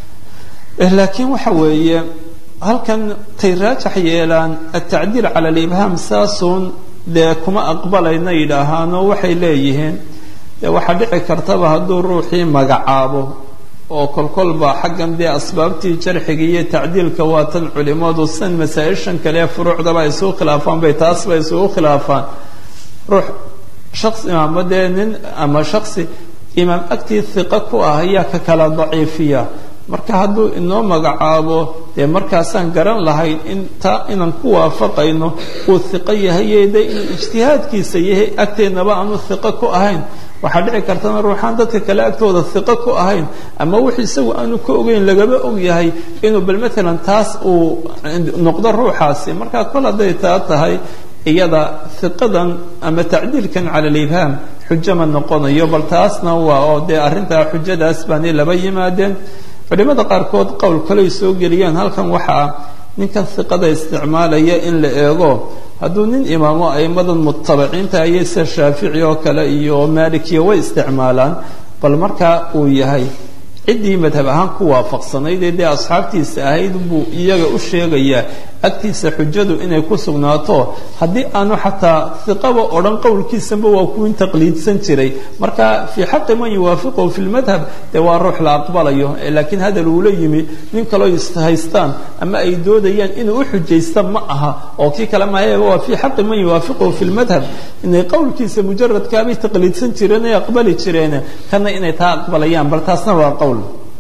laakiin waxa weeye halkan tay raajax yeelaan atacdiil cala alibhaam saasuun dee kuma aqbalayna yidhaahaano waxay leeyihiin dee waxaa dhici kartaba hadduu ruuxii magacaabo oo kolkolba xaggan dee asbaabtii jarxiga iyo tacdiilka waatan culimadu san masaa-ishan kale ee furuucdaba ay isugu khilaafaan bay taasba isugu khilaafaan ruux shaqsi ama dee nin ama shaksi imaam agtii hiqa ku ah ayaa ka kala daciifiya marka hadduu inoo magacaabo dee markaasaan garan lahayn in taa inaan ku waafaqayno uu hiqo yahaye de inuu ijtihaadkiisa yahay agteennaba aanu hiqo ku ahayn waxaa dhici kartana ruuxaan dadka kale agtooda hiqo ku ahayn ama wix isagu aanu ka ogeyn lagaba og yahay inuu bal maalan taas uu noqdo ruuxaasi marka kol hadday taa tahay iyada hiqadan ama tacdiilkan cala alibhaam xujo ma noqonayo bal taasna waa oo dee arrintaa xujadaas baanay laba yimaadeen culimada qaarkood qowl kaley soo geliyaan halkan waxaa ninkan hiqada isticmaalaya in la eego hadduu nin imaamo aimadan mutabiciinta ayay sida shaafici oo kale iyo maalikiya way isticmaalaan bal markaa uu yahay ciddii madhab ahaan ku waafaqsanayd ee dee asxaabtiisa ahayd buu iyaga u sheegayaa agtiisa xujadu inay ku sugnaato haddii aanu xataa hiqaba odhan qowlkiisanba waa kuwin taqliidsan jiray marka fii xaqi man yuwaafiqahu fi lmadhab dee waa ruux la aqbalayo laakiin hadal uula yimi nin kaloo ishaystaan ama ay doodayaan inuu u xujaysta ma aha oo kii kale mahaye waa fii xaqi man yuwaafiqahu fi lmadhab inay qowlkiisa mujaradkaabay taqliidsan jireen ay aqbali jireen kana inay taa aqbalayaan bal taasna waa qowl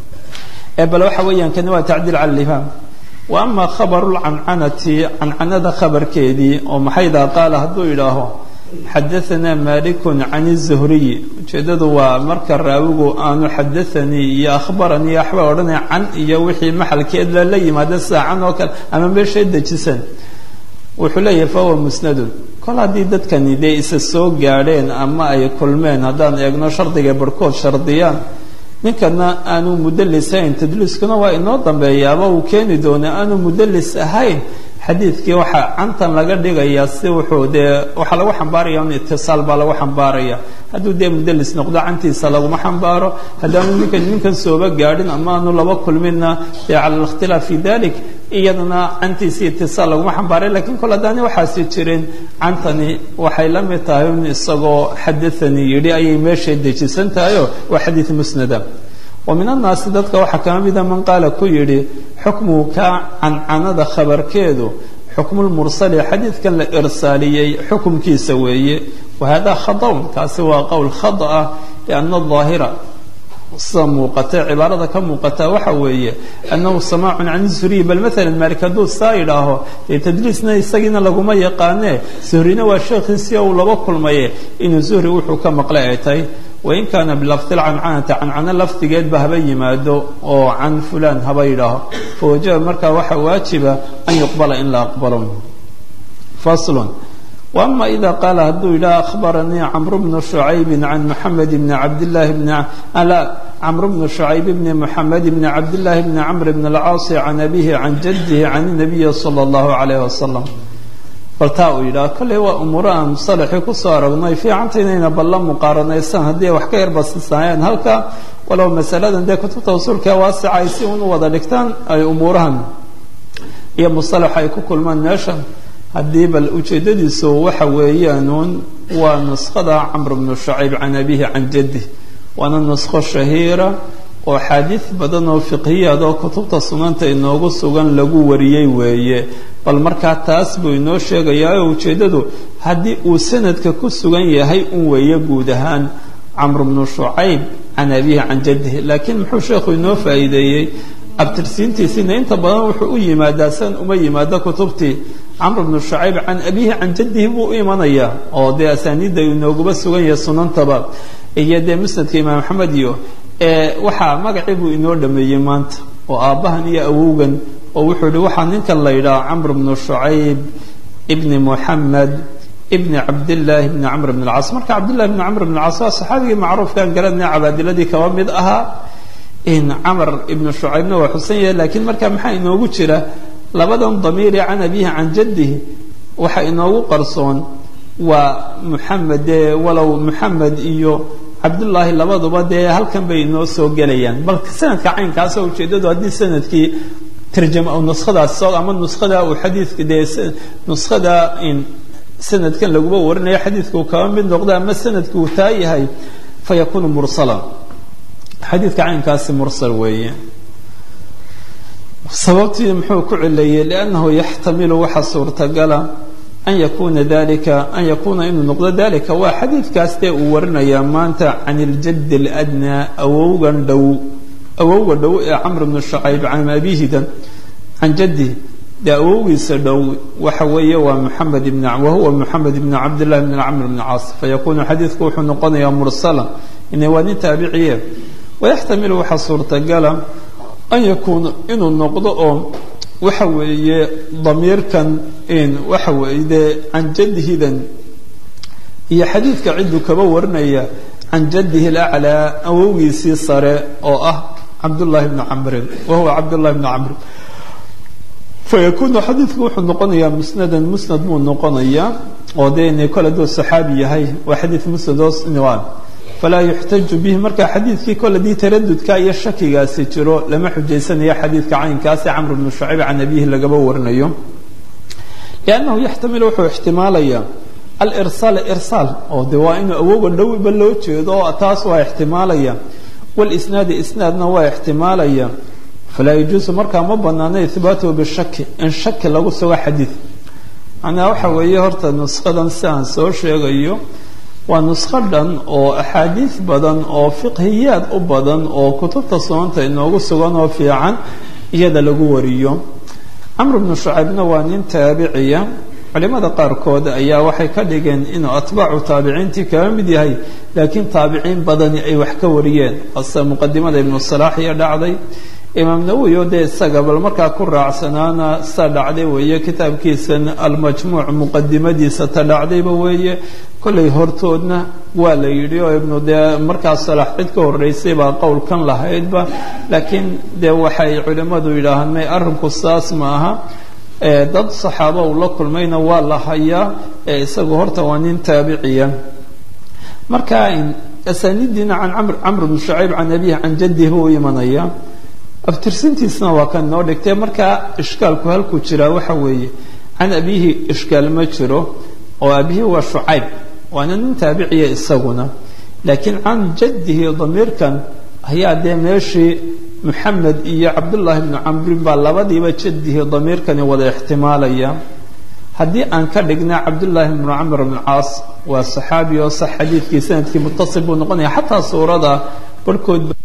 bal waxa weeyaan kani waa tacdiil cala alifhaam wa ama khabaru lcancanati cancanada khabarkeedii oo maxaydaa qaala hadduu yidhaaho xadaanaa malikun can الzuhriyi ujeeddadu waa marka raawigu aanu xadaanii iyo akhbaranii waxba odhanaya can iyo wixii maxalkeed lala yimaada sida can oo kale ama meeshay dejisan wuxuu leeyahay fahuwa musnadun kol haddii dadkani dee isa soo gaadheen ama ay kulmeen haddaan eegno shardiga barhkood shardiyaan ninkana aanu mudalis ahayn tadliiskuna waa inoo dambeeyaaba uu keeni doona aanu mudalis ahayn xadiidkii waxaa cantan laga dhigayaa si wuxuu dee waxaa lagu xambaaraya un itisaal baa lagu xambaaraya hadduu dee mudalis noqdo cantiisa laguma xambaaro haddaanu ninkan ninkan sooba gaadhin ama aanu laba kulminna dee cala alikhtilaaf fi dalik iyadana cantiisa itisaal laguma xambaaray lakiin kol haddaani waxaasi jirin cantani waxay la mid tahay un isagoo xadaanii yidhi ayay meeshay dejisan tahayo waa xadiid musnada wa min annaasi dadka waxaa kama mida man qaala ku yidhi xukmuhu kaa cancanada khabarkeedu xukmulmursali xadiidkan la irsaaliyey xukumkiisa weeye wahada khadaun kaasi waa qowl khada ah lianna aahira sida muuqata cibaarada ka muuqata waxa weeye annahu samaacun can zuhriyi bal maalan maalik hadduu saa idhaaho dee tadliisna isagiina laguma yaqaanee zuhrina waa sheekhiisii uu laba kulmaye inuu zuhri wuxuu ka maqlay ay tahay wain kaana bilafdi lcancanati cancano lafdigeedba haba yimaado oo can fulan haba yidhaaho fawajaba markaa waxaa waajiba an yuqbala in la aqbalo faslun وأma إida qaala hadduu yidhaha أخbaranii cmr bnu شhucayb can mحamed bn cabdالlahi bn cmr bnu شhucayb bn mحamed bn cabdالlahi bn cmr bn الcaas can abihi can jadih can النabiyi slى الlahu عalيه وasلم bal taa uu yidhaha kolley waa umuuro aan musalaxii kusoo aragnay fiicanta inayna balla muqaaranaysan haddii ay wax ka yarbasisaayeen halka walow masaladan dee kutubta usuulkae waasica ay si un u wada dhigtaan ay umuurahan iyo musalaxa ay ku kulmaan meesha haddii bal ujeeddadiisu waxa weeyaanuun waa nuskhada camr bnu shacayb can abihi can jaddi waana nuskho shahiira oo axaadiid badan oo fiqhiyaad oo kutubta sunanta inoogu sugan lagu wariyey weeye bal markaa taas buu inoo sheegayaa oo ujeeddadu haddii uu sanadka ku sugan yahay un weeye guud ahaan camr bnu shucayb can abihi can jaddihi laakiin muxuu sheekhu inoo faa'iideeyey abtirsiintiisiina inta badan wuxuu u yimaadaa san uma yimaado kutubtii camr bnu shucayb can abihi can jaddihi buu u imanayaa oo dee asaaniidda inooguba sugan yahay sunantaba iyo dee musnadka imaam axmed iyo waxaa magacii buu inoo dhameeyey maanta oo aabbahan iyo awowgan oo wuxuu yihi waxaa ninkan la yidhaha camr bnu shucayb ibni muxamed ibni cabdillaahi bni camr bn alcaas marka cabdillahi bni camr bn alcaas waa saxaabigii macruufkaan garanaya cabaadiladii kaba mid ahaa camr ibnu shucaybna waa xusan yahay laakiin marka maxaa inoogu jira labadan damiiri can abihi can jaddihi waxa inoogu qarsoon waa muxamed dee walow muxamed iyo cabdullaahi labaduba dee halkan bay inoo soo gelayaan bal sanadka caynkaasoo ujeeddadu haddii sanadkii tarjama nuskhadaas ama nuskhada uu xadiidka dee nuskhada sanadkan laguba warinayo xadiidka uu kaba mid noqdo ama sanadka uu taa yahay fa yakuunu mursala xadiidka caynkaasi mursal weeye sababtii muxuu ku cileeyey liannahu yaxtamilu waxa suurtagala an yakuna dalika an yakuuna inuu noqdo dalika waa xadiidkaas dee uu warinayaa maanta can iljaddi اladnaa awowgan dhow awowga dhow ee camr bnu shacayb can abihidan can jaddi dee awowgiisa dhow waxa weeye waa muxamed ibn wahuwa muxamed ibn cabdillahi bn camr bn caas fayakunu xadiidku wuxuu noqonayaa mursala ina waa nin taabiciye wayaxtamilu waxaa suurtagala an yakuuna inuu noqdo oo waxa weeye damiirkan waxa weeye dee can jaddihidan iyo xadiidka cidduu kaba warinaya can jaddihi alaclaa awowgiisii sare oo ah cabdullaahi bni camrin wahuwa cabdullahi bni camrin fayakunu xadiidku wuxuu noqonayaa musnadan musnad buu noqonayaa oo dee inay kole duu saxaabi yahay waa xadiid musnad oo niwaan falaa yuxtaju bihi marka xadiidkii kole dii taradudka iyo shakigaasi jiro lama xujaysanayo xadiidka caynkaasi camr bnu shacayb can abihi lagaba warinayo liannahu yaxtamilu wuxuu ixtimaalayaa alirsaal irsaal oo de waa inuu awowga dhowba loo jeedo oo taas waa ixtimaalaya walisnaadi isnaadna waa ixtimaalaya falaa yajuusu markaa ma banaano ihbaatuhu bishaki in shaki lagu sugo xadiid macnaa waxa weeye horta nuskadan si aan soo sheegayo waa nuskho dhan oo axaadiis badan oo fiqhiyaad u badan oo kutubta sunanta inoogu sugan oo fiican iyada lagu wariyo camr bnu shucaybna waa nin taabiciya culimada qaarkood ayaa waxay ka dhigeen inuu atbaacu taabiciintii kaga mid yahay laakiin taabiciin badani ay wax ka wariyeen ase muqadimada ibnu salaax iyo dhacday imaam nawowi oo dee isaga bal markaa ku raacsanaana sa dhacday weeye kitaabkiisan almajmuuc muqadimadiisa ta dhacdayba weeye kollay hortoodna waa la yidhi oo ibnu dee markaa salaax cid ka horreysay baa qowlkan lahaydba laakiin dee waxay culimmadu yidhaahaan may arrinku saas ma aha dad saxaaba uu la kulmayna waa la hayaa ee isagu horta waa nin taabiciya marka asaanidiina can amr camr bnu shacayb can abihi can jaddihi buu u imanaya abtirsintiisna waa kan noo dhigtay markaa ishkaalku halkuu jiraa waxa weeye can abihi ishkaal ma jiro oo abihi waa shucayb waana nin taabiciya isaguna laakiin can jaddihi damiirkan ayaa dee meeshii muxamed iyo cabdullaahi bnu camrin baa labadiiba jaddihi damiirkani wada ixtimaalaya haddii aan ka dhigna cabdullaahi bnu camr bn caas waa saxaabi oo sax xadiidkii sanadkii mutasil buu noqonaya xataa suurada barhkood